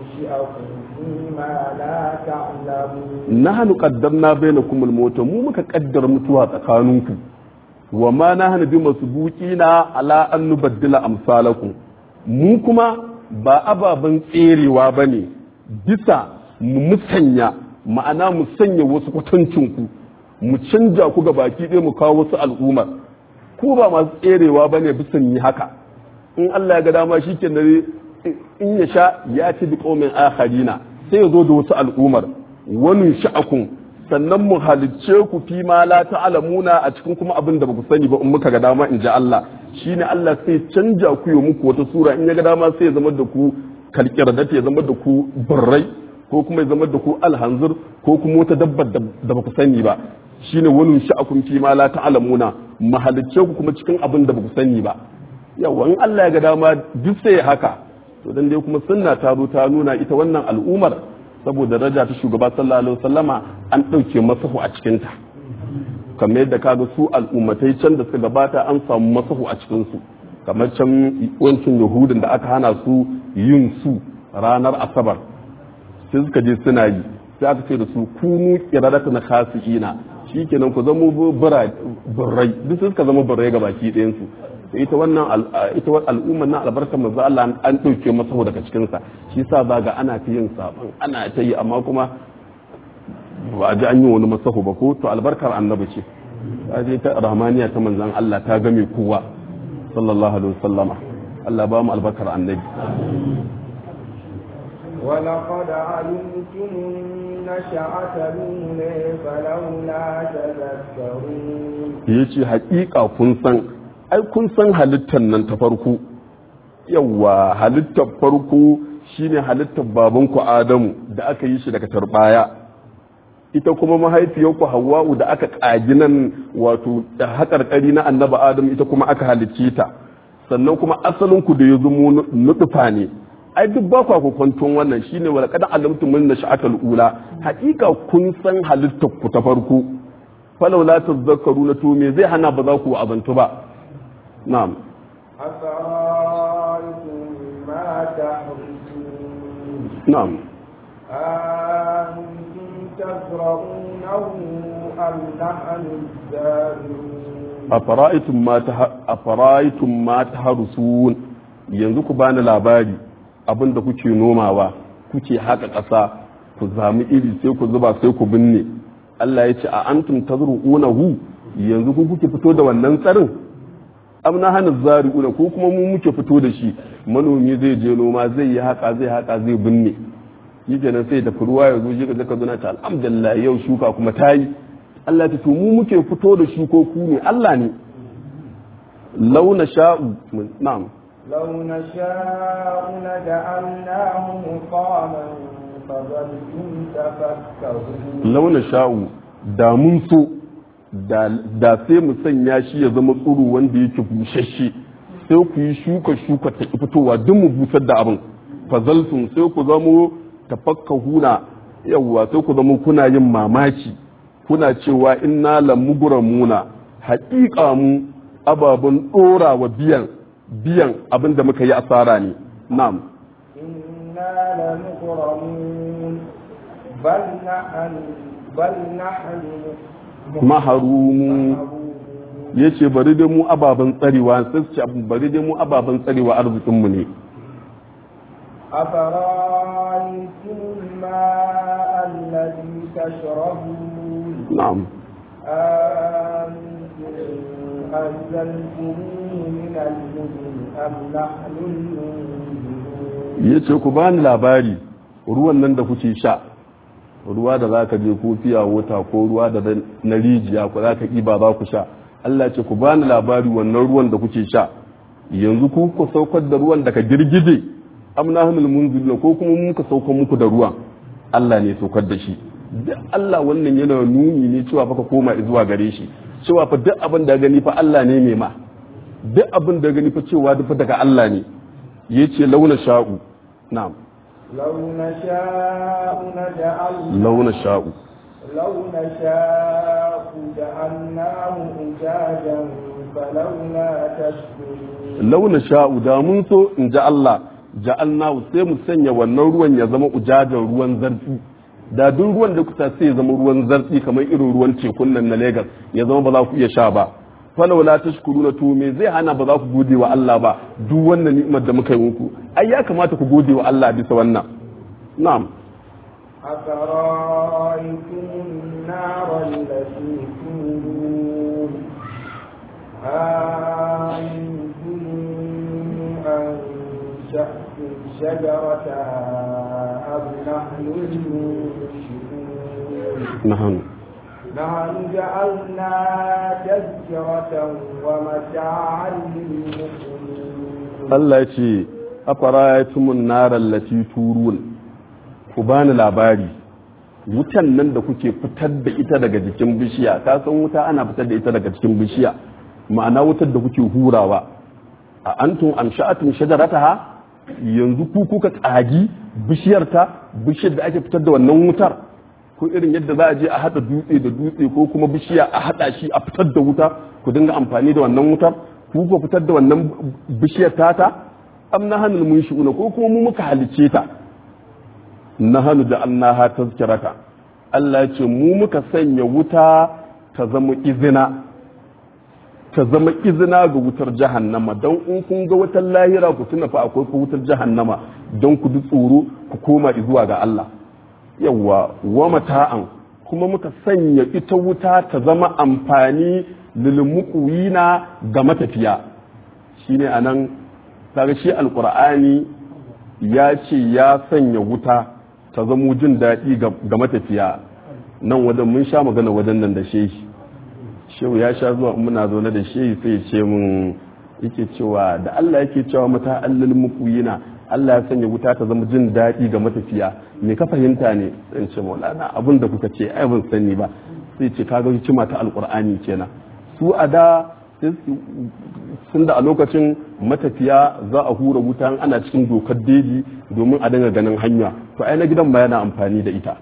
ننشئكم فيما لا تعلمون nahnu qaddamna bainakum al-maut mu muka kaddara mutuwa tsakaninku wa ma nahnu bi masbuqina ala an nubaddila amsalakum mu kuma ba ababen tserewa bane bisa mu musanya ma'ana mu sanya wasu kwatancinku mu canja ku ga baki ɗaya mu kawo wasu al'ummar ku ba masu tserewa bane bisa yi haka in Allah ya ga dama shi ke in ya sha ya ci bi ƙaumin akharina sai ya zo da wasu al'ummar wani sha'akun sannan mu halicce ku fi ma la ta'lamuna a cikin kuma abin da baku sani ba in muka ga dama in ji Allah shine Allah sai canja ku yi muku wata sura in ya ga dama sai ya zama da ku kalkirdata ya zama da ku burrai ko kuma ya zama da ku alhanzir ko kuma wata dabbar da baku sani ba shine wani sha'akun fi ma la ta'lamuna mu halicce ku kuma cikin abin da baku sani ba yawa in Allah ya ga dama duk sai haka to dan dai kuma sunna ta zo ta nuna ita wannan al'umar saboda daraja ta shugaba sallallahu alaihi wasallama an ɗauke masahu a cikinta kamar yadda kaga su al'ummatai can da suka gabata an samu masahu a cikinsu kamar can wancin yahudin da aka hana su yin su ranar asabar sai suka je suna yi sai aka ce da su kunu kiradata na khasiina shikenan ku zama birrai duk sai suka zama birrai ga baki ɗayansu ita wannan ita al'ummar nan albarkar manzo Allah an dauke masa daga cikin sa shi yasa zaga ana ta yin saban ana ta yi amma kuma ba a ji an yi wani masahu ba ko to albarkar annabi ce ta je ta rahmaniya ta manzon Allah ta game kowa sallallahu alaihi wasallama Allah ba mu albarkar annabi ولقد علمتم النشأة الأولى فلولا تذكرون yace haƙiƙa kun san ai kun san halittar nan ta farko yawa halittar farko shine halittar babanku adamu da aka yi shi daga tarbaya ita kuma mahaifiyarku hawa'u da aka ƙagi nan wato da haƙarƙari na annaba adamu ita kuma aka halicce ta sannan kuma asalinku da ya zamo nutufa ne ai duk ba kwa kwanton wannan shine wala kadan alamtu min nash'atul ula haƙiƙa kun san halittar ku ta farko falau la tazakkaruna to me zai hana ba za ku abantu ba نعم أفرأيتم ما تحرثون نعم أنتم تزرعونه أم نحن الزارعون أفرأيتم ما تح... أفرأيتم ما تحرثون yanzu ku bani labari abin da kuke nomawa kuke haka ƙasa ku zami iri sai ku zuba sai ku binne Allah ya ce a antum tazru'unahu yanzu ku kuke fito da wannan tsarin am na hana zari'una ko kuma mu muke fito da shi manomi zai je noma zai yi haka zai haka zai binne shi kenan sai tafi ruwa ya zo shi ka zaka zuna ta alhamdulillah yau shuka kuma ta yi Allah ta to mu muke fito da shi ko ku ne Allah ne launa sha'u na'am لو نشاء لجعلناه مقاما فظلتم تفكرون launa sha'u da mun so da sai mu sanya shi ya zama tsuru wanda yake bushashe sai ku yi shuka shuka ta fitowa duk mu busar da abin fazaltun sai ku zamo tafakka huna yawwa sai ku zama kuna yin mamaki kuna cewa inna lamugramuna haƙiƙa mu ababen ɗora wa biyan biyan abin da muka yi asara ne na'am إنا لمغرمون بل نحن بل نحن maharumu ya ce bari dai mu ababen tsarewa sai su ce bari dai mu ababen tsarewa arzikinmu ne أفرأيتم الماء الذي تشربون na'am أنتم أنزلتموه من المزن أم نحن المنزلون ya ce ku bani labari ruwan nan da kuke sha ruwa da za ka je ko fiya wata ko ruwa da na rijiya ko za ka ba za ku sha Allah ce ku bani labari wannan ruwan da kuke sha yanzu ku ku saukar da ruwan daga girgije amna hamil munzilina ko kuma mun ka saukar muku da ruwan Allah ne saukar da shi duk Allah wannan yana nuni ne cewa fa ka koma zuwa gare shi cewa fa duk abin da gani fa Allah ne mai ma duk abin da gani fa cewa duk daga Allah ne yace launa sha'u na'am لو نشاء نجعل launa sha'u لو نشاء جعلناه أجاجا فلولا تشكرون launa sha'u da mun so in ji Allah ja'alnahu sai mu sanya wannan ruwan ya zama ujajan ruwan zartsi da duk ruwan da kusa sai ya zama ruwan zartsi kamar irin ruwan tekun nan na Lagos ya zama ba za ku iya sha ba falau la tashkuruna to me zai hana ba za ku gode wa Allah ba duk wannan ni'imar da muka yi muku ai ya kamata ku gode wa Allah bisa wannan na'am أفرأيتم النار التي تورون أنتم أنشأتم شجرتها أم نحن المنشئون na'am نحن جعلناها تذكرة ومتاعا للمقومين Allah ya ce afara'aytumun naral lati turun ku bani labari wutan nan da kuke fitar da ita daga jikin bishiya ka san wuta ana fitar da ita daga cikin bishiya ma'ana wutar da kuke hurawa a antum amsha'atum shajarataha yanzu ku kuka tsagi bishiyar ta bishiyar da ake fitar da wannan wutar ko irin yadda za a je a hada dutse da dutse ko kuma bishiya a hada shi a fitar da wuta ku dinga amfani da wannan wutar ku ku fitar da wannan bishiyar tata am na hannun mun shi'una ko kuma mu muka halice ta na hannu da annaha tazkirata Allah ya ce mu muka sanya wuta ta zama izina ta zama izina ga wutar jahannama don in kun ga wutar lahira ku tuna fa akwai ku wutar jahannama don ku ji tsoro ku koma zuwa ga Allah yawwa wa mata'an kuma muka sanya ita wuta ta zama amfani lilmuqwina ga matafiya shine anan kaga shi alqur'ani ya ce ya sanya wuta ta zamo jin daɗi ga matafiya nan wajen mun sha magana wajen nan da shehi shehu ya sha zuwa muna zaune da shehi sai ce mun yake cewa da Allah yake cewa mata allal muqwina Allah ya sanya wuta ta zama jin daɗi ga matafiya me ka fahimta ne sai ce maulana abin da kuka ce ai ban sani ba sai ce kaga hikima ta alqur'ani kenan su a da sun da a lokacin matafiya za a hura wuta ana cikin dokar deji domin a dinga ganin hanya to ai na gidan ma yana amfani da ita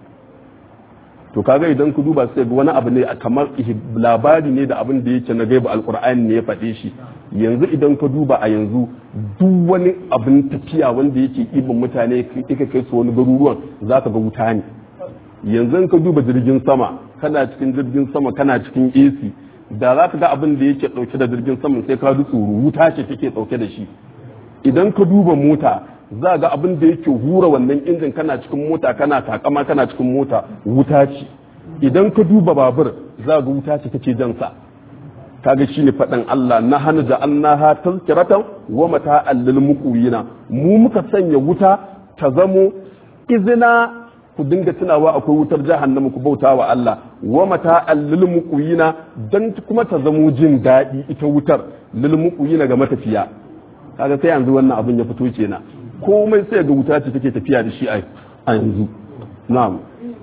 to kaga idan ku duba sai ga wani abu ne kamar labari ne da abin da yake na gaiba alkur'ani ne ya faɗe shi yanzu idan ka duba a yanzu duk wani abin tafiya wanda yake ibin mutane yake kai su wani garuruwan za ka ga wuta ne yanzu ka duba jirgin sama kana cikin jirgin sama kana cikin AC da za ka ga abin da yake ɗauke da jirgin sama sai ka ji tsoro wuta ce take ɗauke da shi idan ka duba mota za ga abin da yake hura wannan injin kana cikin mota kana takama kana cikin mota wuta ce idan ka duba babur za ga wuta ce take jan sa kaga shine faɗin Allah na hana da annaha tazkiratan wa mata allil muqwina mu muka sanya wuta ta zamo izina ku dinga tunawa akwai wutar jahannama ku bauta wa Allah wa mata allil muqwina dan kuma ta zamo jin daɗi ita wutar lil muqwina ga matafiya kaga sai yanzu wannan abin ya fito kenan komai sai ga wuta ce take tafiya da shi a yanzu na'am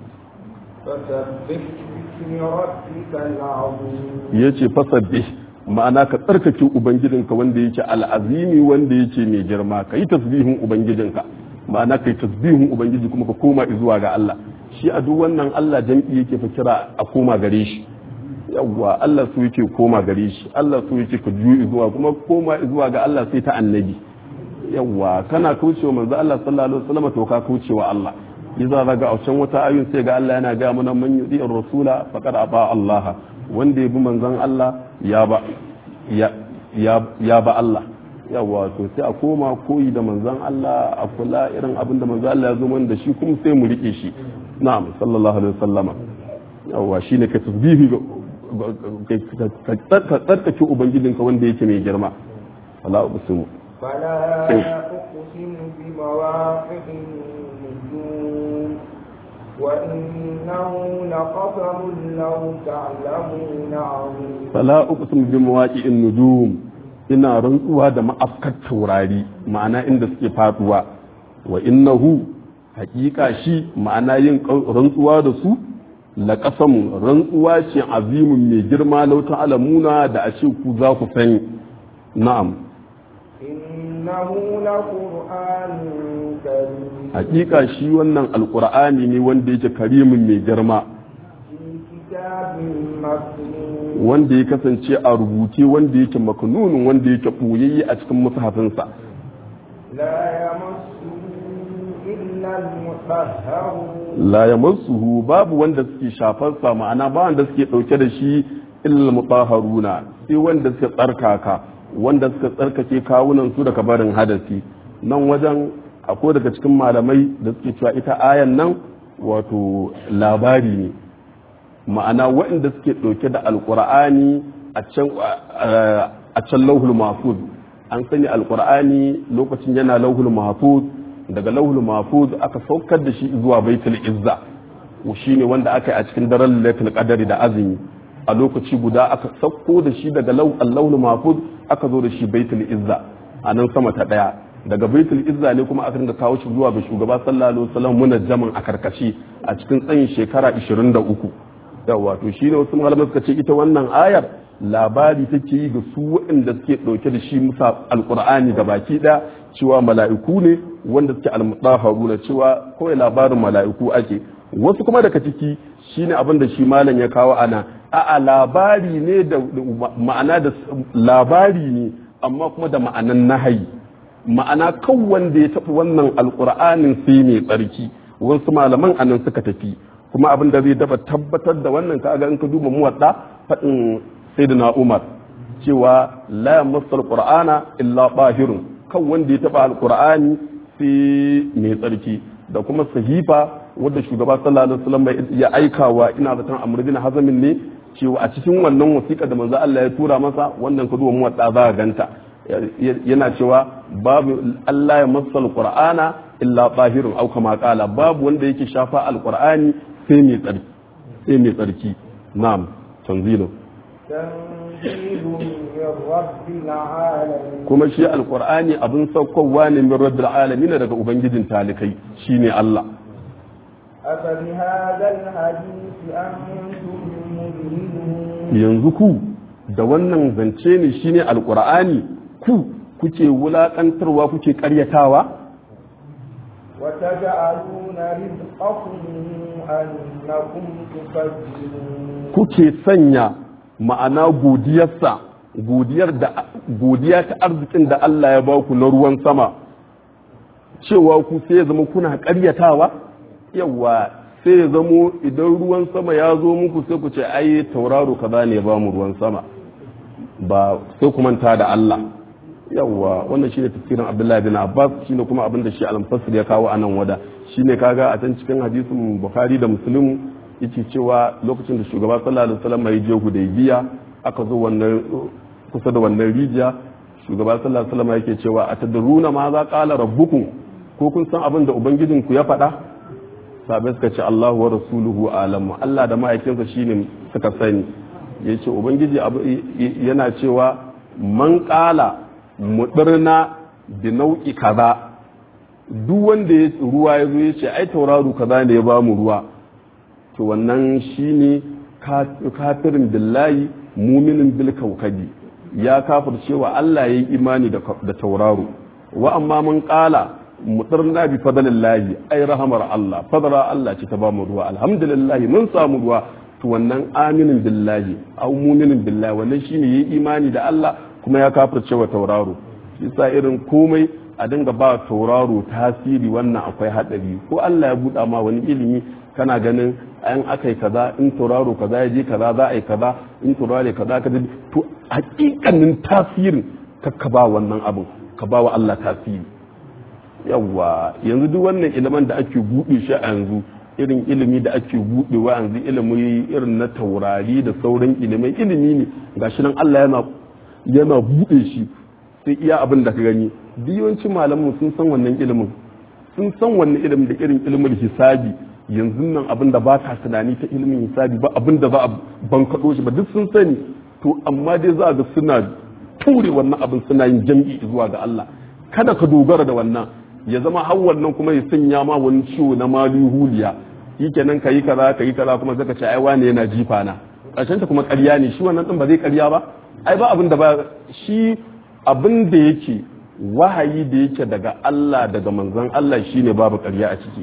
فسبح باسم ربك العظيم yace fasabbih ma'ana ka tsarkake ubangijinka wanda yake al'azimi wanda yake mai girma kai tasbihin ubangijinka ma'ana kai tasbihin ubangiji kuma ka koma zuwa ga Allah shi a duk wannan Allah jam'i yake fa kira a koma gare shi yawwa Allah su yake koma gare shi Allah su yake ka juyi zuwa kuma koma zuwa ga Allah sai ta annabi yawwa kana kaucewa manzo Allah sallallahu alaihi wasallam to ka kaucewa Allah iza zaga a can wata ayun sai ga Allah yana ga mana man yudi rasula faqad aba Allah wanda ya bi manzon Allah ya ba ya ya ba Allah yawwa to sai a koma koyi da manzon Allah a kula irin abin da manzon Allah ya zo mana da shi kuma sai mu rike shi na'am sallallahu alaihi wasallama yawwa shine ka tasbihi ka tsarkake ubangijinka wanda yake mai girma wala uqsimu فلا أقسم بمواقع النجوم وإنه لقسم لو تعلمون عظيم fala uqsimu bi mawaqi'in nujum ina rantsuwa da ma'afkar taurari ma'ana inda suke faduwa wa innahu haƙiƙa shi ma'ana yin rantsuwa da su la qasamun rantsuwa ce azimun mai girma lau ta'lamuna da a ce ku za ku sani na'am إنه لقرآن كريم haƙiƙa shi wannan alƙur'ani ne wanda yake karimin mai girma في كتاب مكنون wanda ya kasance a rubuce wanda yake maknunun wanda yake ɓoyayye a cikin mushafinsa لا يمسه إلا المطهرون la yamassuhu babu wanda suke shafarsa ma'ana ba wanda suke dauke da shi illa mutahharuna sai wanda suka tsarkaka wanda suka tsarkake kawunan su daga barin hadasi nan wajen akwai daga cikin malamai da suke cewa ita ayan nan wato labari ne ma'ana waɗanda suke ɗauke da alƙur'ani a can a can lauhul mahfuz an sani alƙur'ani lokacin yana lauhul mahfuz daga lauhul mahfuz aka saukar da shi zuwa baitul izza shine wanda aka yi a cikin daren lailatul qadari da azumi a lokaci guda aka sauko da shi daga lauhul mahfuz aka zo da shi baitul izza a nan sama ta daya daga baitul izza ne kuma aka dinga kawo shi zuwa ga shugaba sallallahu alaihi wasallam munajjaman a karkashi a cikin tsayin shekara 23 yawa to shine wasu malamai suka ce ita wannan ayar labari take yi ga su waɗanda suke ɗauke da shi musa alƙur'ani da baki ɗaya cewa mala'iku ne wanda suke almutaharu na cewa kawai labarin mala'iku ake wasu kuma daga ciki shine abin da shi malam ya kawo ana a'a labari ne da ma'ana da labari ne amma kuma da ma'anan nahayi ma'ana kan wanda ya tafi wannan alƙur'anin sai mai tsarki wasu malaman anan suka tafi kuma abin da zai dafa tabbatar da wannan kaga in ka duba muwadda faɗin sayyidina Umar cewa la yamassu alqur'ana illa bahirun kan wanda ya taba alqur'ani sai mai tsarki da kuma sahifa wanda shugaba sallallahu alaihi wasallam ya aikawa ina zaton Amr bin Hazm ne cewa a cikin wannan wasiƙa da manzo Allah ya tura masa wannan ka duba muwadda za ka ganta yana cewa babu Allah ya massa alqur'ana illa bahirun au kama qala babu wanda yake shafa alqur'ani sai mai tsarki sai mai tsarki na'am tanzilu تنزيل من رب العالمين kuma shi alqur'ani abin saukowa ne min rabbil alamin daga ubangijin talikai shine Allah أفبهذا الحديث أنتم مدهنون yanzu ku da wannan zance ne shine alqur'ani ku kuke wulakantarwa kuke karyatawa وتجعلون رزقكم أنكم تكذبون kuke sanya ma'ana godiyarsa godiyar da godiya ta arzikin da Allah ya baku na ruwan sama cewa ku sai ya zama kuna ƙaryatawa yawa sai ya zamo idan ruwan sama ya zo muku sai ku ce ai tauraro kaza ne ba mu ruwan sama ba sai ku manta da Allah yawa wannan shine tafsirin Abdullahi bin Abbas shine kuma abin da shi al-Mufassir ya kawo anan wada shine kaga a can cikin hadisin Bukhari da Muslim yake cewa lokacin da shugaba sallallahu alaihi wasallam ya je Hudaybiya aka zo wannan kusa da wannan rijiya shugaba sallallahu alaihi wasallam yake cewa atadruna ma za qala rabbukum ko kun san abin da ubangijinku ya faɗa sabai suka ce Allahu wa rasuluhu alamu Allah da ma'aikinsa shine suka sani yace ubangiji yana cewa man qala mudirna bi nau'i kaza duk wanda ya ruwa ya zo ya ce ai tauraro kaza ne ya ba mu ruwa to wannan shine kafirin billahi muminin bil kaukadi ya kafir cewa Allah ya yi imani da tauraro wa amma mun kala mutarna bi fadlillahi ai rahamar Allah fadara Allah ce ta ba mu ruwa alhamdulillah mun samu ruwa to wannan aminin billahi au muminin billahi wannan shine yayi imani da Allah kuma ya kafir cewa tauraro yasa irin komai a dinga ba tauraro tasiri wannan akwai hadari ko Allah ya buɗa ma wani ilimi kana ganin an aka yi kaza in tauraro kaza ya je kaza za a yi kaza in tauraro kaza ka to hakikanin tasirin ka ba wannan abin ka ba wa Allah tasiri yawa yanzu duk wannan ilimin da ake buɗe shi a yanzu irin ilimi da ake buɗewa yanzu ilimi irin na taurari da sauran ilimai ilimi ne gashi nan Allah yana yana buɗe shi sai iya abin da ka gani yawancin malamin sun san wannan ilimin sun san wannan ilimin da irin ilimin hisabi yanzu nan abin da ba ka tunani ta ilimin hisabi ba abin da za a bankaɗo shi ba duk sun sani to amma dai za ga suna ture wannan abin suna yin jam'i zuwa ga Allah kada ka dogara da wannan ya zama har wannan kuma ya sanya ma wani ciwo na mali huliya shikenan ka yi kaza ka yi kaza kuma zaka ce ai wane yana jifa na ƙarshen ta kuma ƙarya ne shi wannan din ba zai ƙarya ba ai ba abin da ba shi abin da yake wahayi da yake daga Allah daga manzon Allah shine babu ƙarya a ciki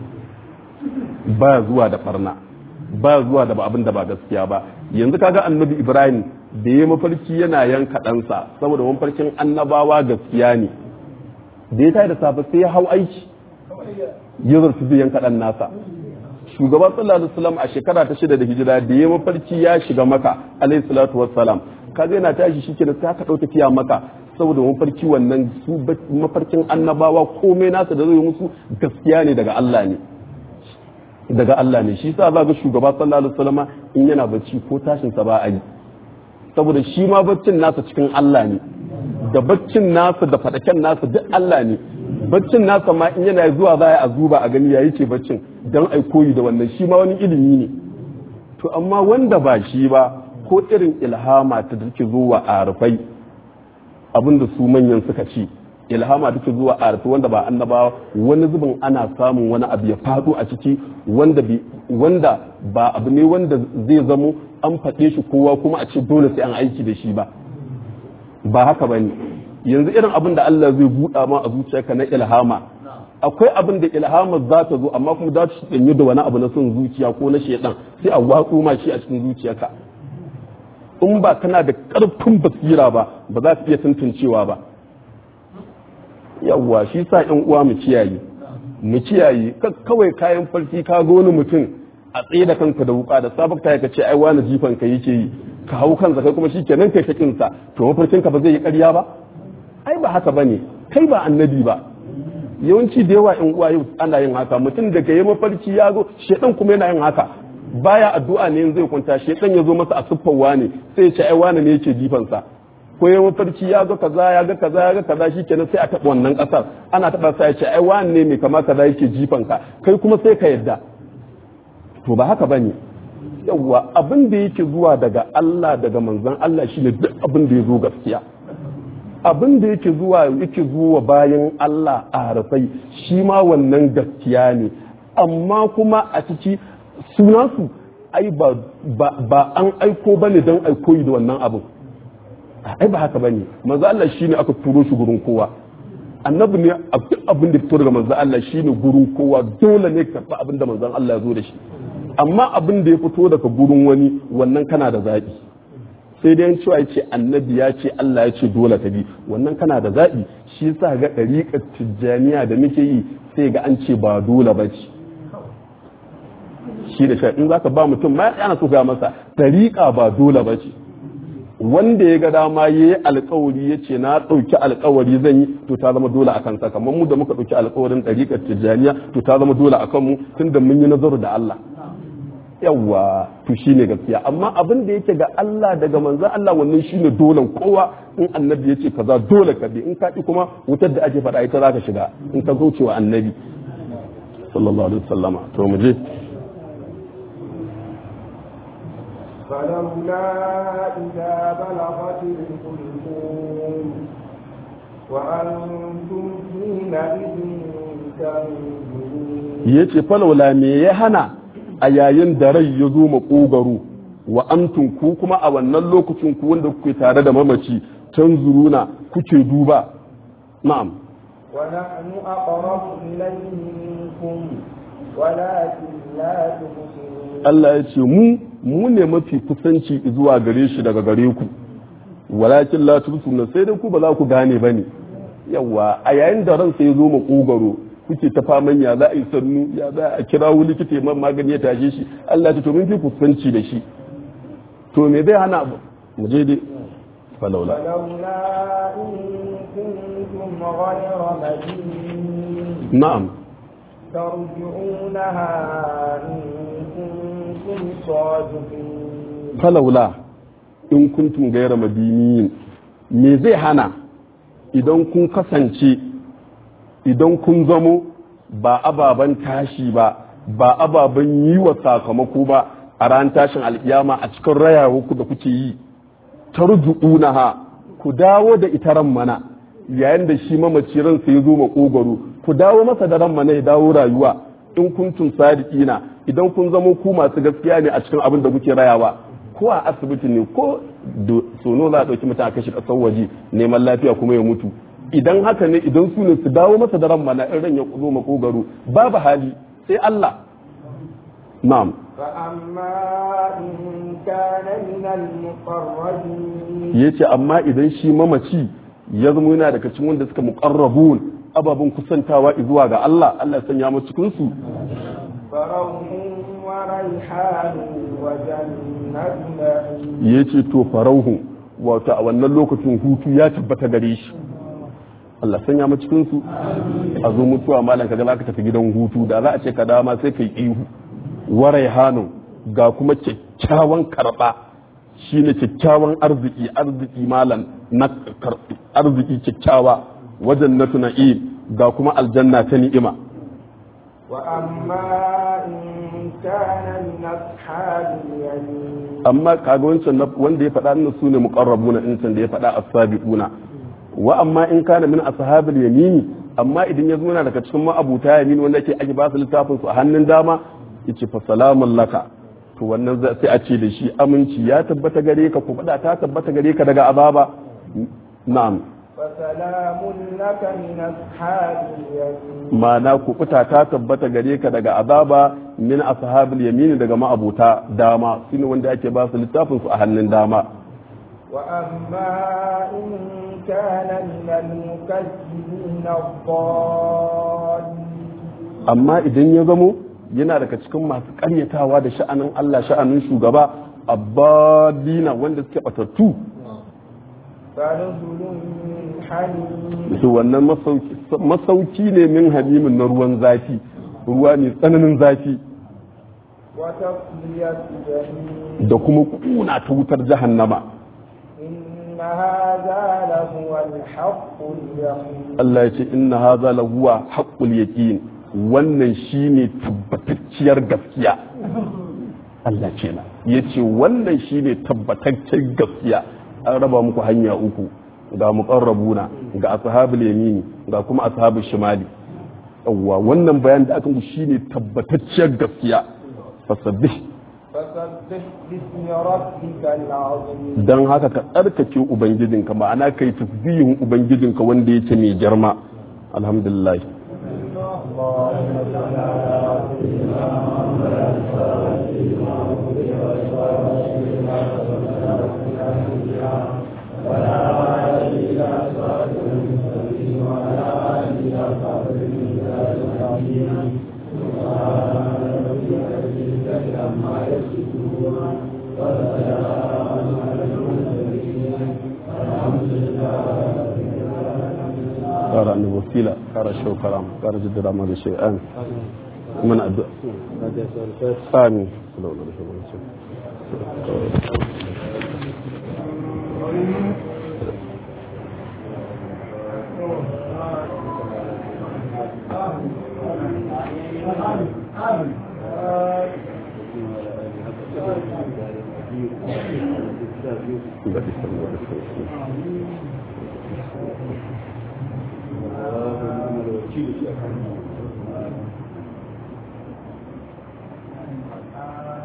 ba zuwa da barna ba zuwa da abin da ba gaskiya ba yanzu kaga annabi ibrahim da ya mafarki yana yanka ɗansa saboda mafarkin annabawa gaskiya ne da ya tayi da safe sai ya hau aiki ya zartu zai yanka dan nasa shugaban sallallahu alaihi wasallam a shekara ta shida da hijira da ya mafarki ya shiga maka alaihi salatu wassalam kaga yana tashi shi kenan sai aka dauka tafiya maka saboda mafarki wannan su mafarkin annabawa komai nasa da zai musu gaskiya ne daga Allah ne daga Allah ne shi sa za ga shugaba sallallahu alaihi wasallam in yana bacci ko tashin sa ba a yi saboda shi ma baccin nasa cikin Allah ne da baccin nasa da fadaken nasa duk Allah ne baccin nasa ma in yana zuwa za a zuba a gani yayi ce baccin dan ai koyi da wannan shi ma wani ilimi ne to amma wanda ba shi ba ko irin ilhama ta take zuwa a rufai abinda su manyan suka ci ilhama take zuwa a rufe wanda ba annabawa wani zubin ana samun wani abu ya faɗo a ciki wanda wanda ba abu ne wanda zai zamo an faɗe shi kowa kuma a ce dole sai an aiki da shi ba ba haka ba ne yanzu irin abin da Allah zai buɗa ma a zuciyarka na ilhama akwai abin da ilhama za ta zo amma kuma za ta danyi da wani abu na son zuciya ko na shedan sai a watsu ma shi a cikin zuciyarka in ba kana da ƙarfin basira ba ba za ka iya tantancewa ba yawwa shi sa yan uwa mu kiyaye mu kiyaye kawai kayan farki ka ga wani mutum a tsaye da kanka da wuka da sabakta ka ce ai wani jifan ka yake yi ka hau kansa kai kuma shikenan kai shakin sa to mafarkin ka ba zai yi ƙarya ba ai ba haka bane kai ba annabi ba yawanci da yawa yan uwa yau ana yin haka mutum da yi mafarki ya zo shedan kuma yana yin haka baya addu'a ne zai kwanta shedan ya zo masa a siffar wani sai ya ce ai wani ne yake jifan sa ko ya mafarki ya ga kaza ya ga kaza ya ga kaza shikenan sai a taɓa wannan ƙasar ana taɓa sai ya ce ai wani ne mai kama kaza yake jifan ka kai kuma sai ka yadda to ba haka bane yawwa abin da yake zuwa daga Allah daga manzon Allah shine duk abin da ya zo gaskiya abin da yake zuwa yake zuwa bayan Allah a harafai shi ma wannan gaskiya ne amma kuma a ciki sunansu ai ba ba an aiko bane don aikoyi da wannan abin ai ba haka bane manzo Allah shine aka turo shi gurin kowa annabi ne abin da fito daga manzo Allah shine gurin kowa dole ne ka abin da manzon Allah ya zo da shi amma abin da ya fito daga gurin wani wannan kana da zaɓi sai dai cewa ya ce annabi ya ce Allah ya ce dole ka bi wannan kana da zaɓi shi yasa ga ɗariƙar tijjaniya da muke yi sai ga an ce ba dole ba ce shi da shi in zaka ba mutum ma yana so ga masa ɗariƙa ba dole ba ce wanda ya ga dama ya yi alkawari ya ce na ɗauki alkawari zan yi to ta zama dole a kansa kamar mu da muka ɗauki alkawarin ɗariƙar tijjaniya to ta zama dole a kanmu tun da mun yi nazaru da Allah yawwa to shine gaskiya amma abin da yake ga Allah daga manzo Allah wannan shine dole kowa in annabi ya ce kaza dole ka bi in ka ki kuma wutar da ake faɗa ita zaka shiga in ka zo cewa annabi sallallahu alaihi wasallama to mu je فلولا إذا بلغت الحلقوم وأنتم حينئذ تنظرون yace falawla me ya hana a yayin da rai ya zo maƙogaro wa amtun ku kuma a wannan lokacin ku wanda kuke tare da mamaci tanzuruna kuke duba na'am ونحن أقرب إليه منكم ولكن لا تبصرون Allah ya ce mu mu ne mafi kusanci zuwa gare shi daga gare ku walakin la tubsuna sai dai ku ba za ku gane bane yawa a yayin da ransa ya zo makogaro kuke ta faman ya za a yi sannu ya za a kira wani likita man magani ya tashe shi Allah ta to mun fi kusanci da shi to me zai hana mu je dai falaula فلولا إن كنتم غير مدينين na'am ترجعونها إن كنتم صادقين falaula in kuntum gaira madiniyin me zai hana idan kun kasance idan kun zamo ba ababen tashi ba ba ababen yi wa sakamako ba a ran tashin alkiyama a cikin rayawa ku da kuke yi tarju'unaha ku dawo da ita ran mana yayin da shi mamaci ransa ya zo makogaro ku dawo masa da ran mana ya dawo rayuwa in kuntum sadiqina idan kun zamo ku masu gaskiya ne a cikin abin da kuke rayawa ko a asibiti ne ko sono za a ɗauki mutum a kashi ƙasar waje neman lafiya kuma ya mutu idan haka ne idan su ne su dawo masa da ran mana in ran ya zo makogaro babu hali sai Allah na'am فأما إن كان من المقربين yace amma idan shi mamaci ya zama yana daga cikin wanda suka muqarrabun ababen kusantawa zuwa ga Allah Allah ya sanya mu cikin su فروح وريحان وجنة نعيم yace to farauhu wato a wannan lokacin hutu ya tabbata gare shi Allah sanya mu cikin su a zo mutuwa malam kaga zaka tafi gidan hutu da za a ce ka dama sai kai ihu warai hanun ga kuma kyakkyawan karba shine kyakkyawan arziki arziki malam na karbi arziki kyakkyawa wajen na tuna'im ga kuma aljanna ta ni'ima وأما إن كان من أصحاب اليمين amma kaga wancan na- wanda ya faɗa nan sune muqarrabuna in can da ya faɗa as-sabiquna wa amma in kana min ashabil yamini amma idan ya zo yana daga cikin ma'abuta yamin wanda yake ake ba su littafin su a hannun dama yace fa salamun laka to wannan za- sai a ce da shi aminci ya tabbata gare ka ku faɗa ta tabbata gare ka daga azaba na'am فسلام لك من أصحاب اليمين ma'ana ku fita ta tabbata gare ka daga azaba min ashabil yamini daga ma'abuta dama shine wanda ake ba su littafin su a hannun dama وأما إن كان من المكذبين الضالين amma idan ya zamo yana daga cikin masu karyatawa da sha'anin Allah sha'anin shugaba abadina wanda suke batattu فنزل من حميم to wannan masauki masauki ne min hamimin na ruwan zafi ruwa ne tsananin zafi وتصلية جحيم da kuma kuna ta wutar jahannama إن هذا لهو الحق اليقين Allah ya ce inna hadha lahuwa haqqul yaqin wannan shine tabbatacciyar gaskiya Allah ce na yace wannan shine tabbataccen gaskiya an raba muku hanya uku ga muqarrabuna ga ashabul yamini ga kuma ashabul shimali yawwa wannan bayan da aka muku shine tabbatacciyar gaskiya fasabbih فسبح باسم ربك العظيم dan haka ka tsarkake ubangijinka ma'ana kai tasbihin ubangijinka wanda yake mai girma alhamdulillah ƙara ni wasila ƙara shau karam ƙara jiddira ma da shay'an mana addu'a amin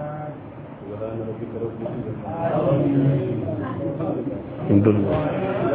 الحمد لله